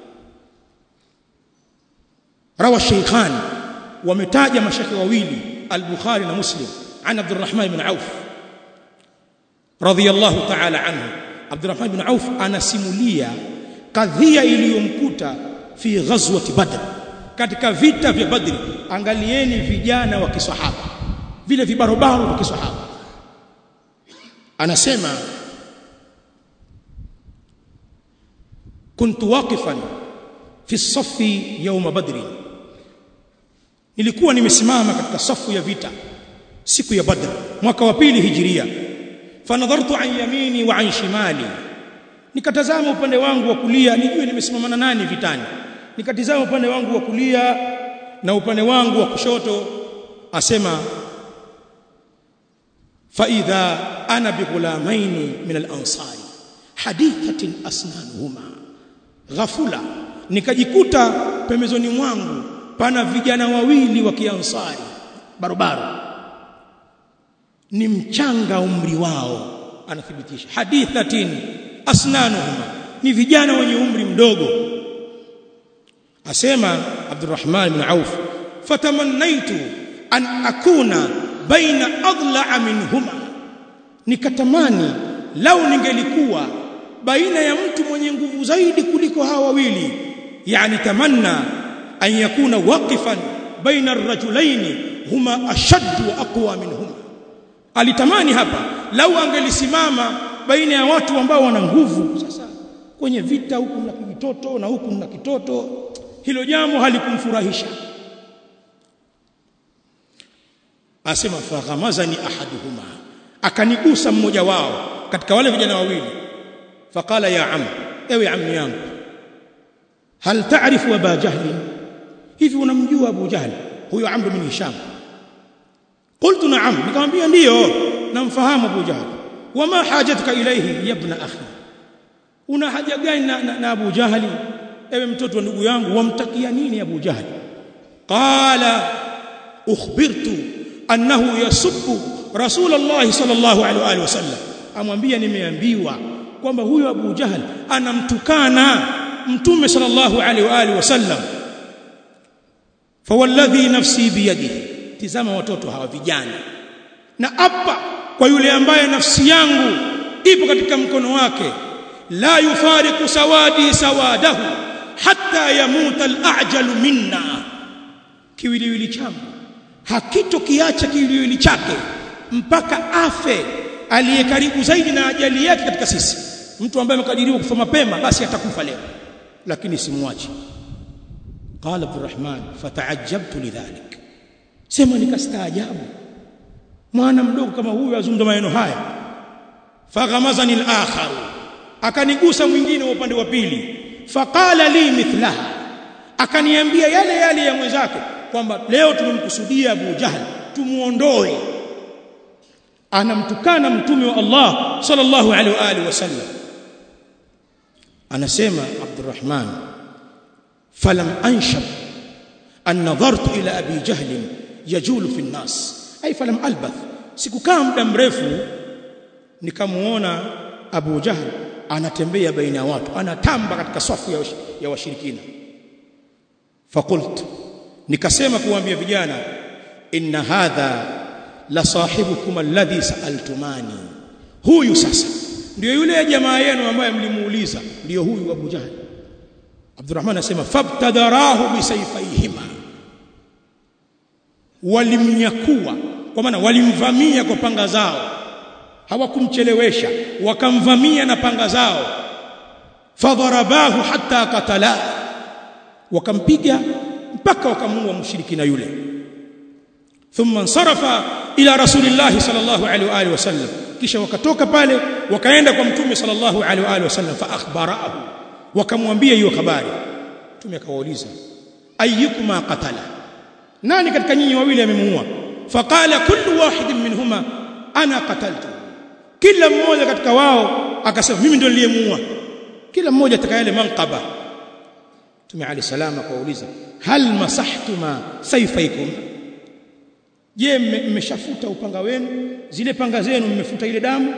rawa shaykhan wametaja mashaka wawili al-bukhari na muslim an abdurrahman ibn auf radiyallahu ta'ala anhu abdurrahman ibn auf anasimulia kadhia iliyomkuta fi ghazwati badr katika vita vya badri angalieni vijana wa kisahaba vile vibarobaro wa kisahaba anasema كنت واقفا في الصف يوم بدر nilikuwa nimesimama katika safu ya vita siku ya badr mwaka wa pili hijiria fanadhartu an yamini wa an shimali nikatazama upande wangu wa kulia nijue nimesimama na nani vitani nikatizama upande wangu wa kulia na upande wangu wa kushoto asema fa idha ana bighulamaini min al-ansari hadithatin asnanuhuma ghafula nikajikuta pembezoni mwangu pana vijana wawili wa kiansari barobaro ni mchanga umri wao anathibitisha hadithatin asnanuhuma ni vijana wenye umri mdogo asema Abdurrahman ibn Auf fatamannaitu an akuna baina adla'a minhuma nikatamani lau ningelikuwa baina ya mtu mwenye nguvu zaidi kuliko hawa wawili yani tamanna an yakuna waqifan baina ar-rajulaini huma ashadd wa aqwa minhuma alitamani hapa lau angelisimama baina ya watu ambao wana nguvu sasa kwenye vita huku na kitoto na huku na kitoto hilo jambo halikumfurahisha asema faghamazani ahaduhuma akanigusa mmoja wao katika wale vijana wawili faqala ya am ewe ammi yangu hal ta'rifu aba jahl hivi unamjua abu jahl huyo amr bin hisham qultu na'am nikamwambia ndiyo namfahamu abu jahl wama hajatuka ilayhi ya ibn akhi una haja gani na, na, na abu jahl ewe mtoto wa ndugu yangu wamtakia nini abu jahl qala ukhbirtu annahu yasubbu rasulullah sallallahu alaihi wasallam amwambia nimeambiwa kwamba huyo Abu Jahal anamtukana mtume sallallahu alaihi wa alihi wasallam fawalladhi nafsi biyadihi tizama watoto hawa vijana na apa kwa yule ambaye nafsi yangu ipo katika mkono wake la yufariqu sawadi sawadahu hatta yamuta al-a'jalu minna kiwiliwili changu hakitokiacha kiwiliwili chake mpaka afe aliye karibu zaidi na ajali yake katika sisi mtu ambaye amekadiriwa kufa mapema basi atakufa leo lakini simwachi qala abdurrahman fataajabtu lidhalik sema nikastaajabu mwana mdogo kama huyu azungumza maneno haya faghamazani al-akhar akanigusa mwingine wa upande wa pili faqala li mithlaha akaniambia yale yale ya mwenzake kwamba leo tumemkusudia Abu Jahl tumuondoe anamtukana mtume wa Allah sallallahu alaihi wa alihi wasallam anasema Abdurrahman falam anshab an nadhartu ila abi jahl yajulu fi an-nas ay falam albath sikukaa muda mrefu nikamuona Abu Jahl anatembea baina ya watu anatamba katika safu ya, ya washirikina fakult nikasema kuambia vijana inna hadha la sahibukum alladhi saaltumani huyu sasa ndio yule jamaa yenu ambaye mlimuuliza ndio huyu Abu Jahl Abdurrahman anasema fabtadarahu bisayfayhima walimnyakua kwa maana walimvamia kwa panga zao hawakumchelewesha wakamvamia na panga zao fadharabahu hatta qatala wakampiga mpaka wakamuua mshirikina yule thumma sarafa ila rasulillah sallallahu alaihi wa alihi wasallam kisha wakatoka pale wakaenda kwa mtume sallallahu alaihi wa alihi wasallam fa akhbarahu wakamwambia hiyo habari mtume akawauliza ayyukuma qatala nani katika nyinyi wawili amemuua faqala kullu wahidin minhuma ana qataltu kila mmoja katika wao akasema mimi ndio niliyemuua kila mmoja atakayale manqaba Mtume Ali salama akauliza hal masahtuma sayfaikum je mmeshafuta upanga wenu zile panga zenu mmefuta ile damu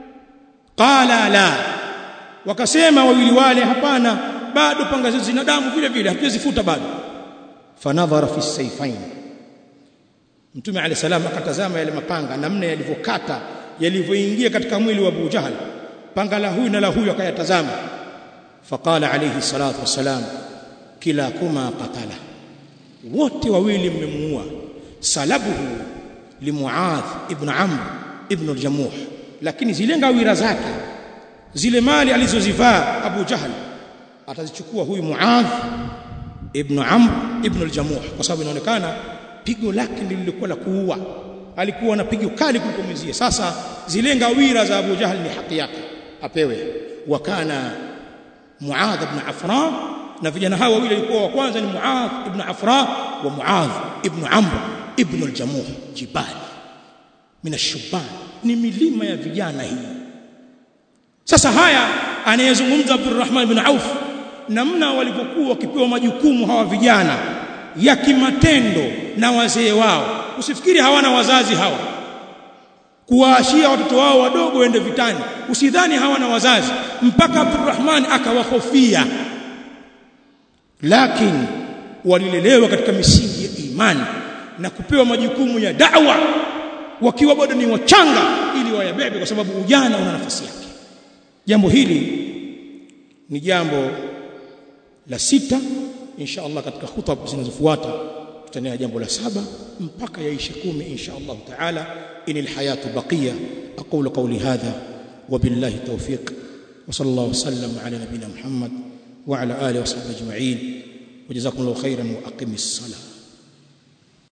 qala la wakasema wawili wale hapana bado panga zetu zina damu vile vile hatuzifuta bado fanadhara fi sayfain Mtume Ali salam akatazama yale mapanga namna yalivyokata yalivyoingia katika mwili wa Abu Jahal panga la huyu na la huyu akayatazama faqala alayhi salatu wassalam kila kuma qatala wote wawili mmemuua salabuhu limuadh ibn amr ibn al-jamuh lakini zile ngawira zake zile mali alizozivaa Abu Jahal atazichukua huyu Muadh ibn Amr ibn al-Jamuh kwa sababu inaonekana pigo lake lilikuwa la kuua alikuwa na pigo kali kuliko mwenzie sasa zile ngawira za Abu Jahal ni haki yake apewe wakana Muadh ibn Afra na vijana hawa wawili walikuwa wa kwanza ni Muadh ibn Afra wa Muadh ibn Amr ibn al-Jamuh jibali min ash-shubban ni milima ya vijana hii sasa haya anayezungumza Abdurrahman ibn Auf namna walivyokuwa wakipewa majukumu hawa vijana ya kimatendo na wazee wao usifikiri hawana wazazi hawa kuwaashia watoto wao wadogo waende vitani usidhani hawana wazazi mpaka Abdurrahman akawahofia lakini walilelewa katika misingi ya imani na kupewa majukumu ya da'wa wakiwa bado ni wachanga ili wayabebe kwa sababu ujana una nafasi yake jambo hili ni jambo la sita insha Allah katika hutuba zinazofuata tutaendelea jambo la saba mpaka yaishe kumi insha Allah taala inil hayatu baqiya aqulu qawli hadha وبالله التوفيق وصلى الله وسلم على نبينا محمد وعلى اله وصحبه اجمعين وجزاكم الله خيرا واقم الصلاه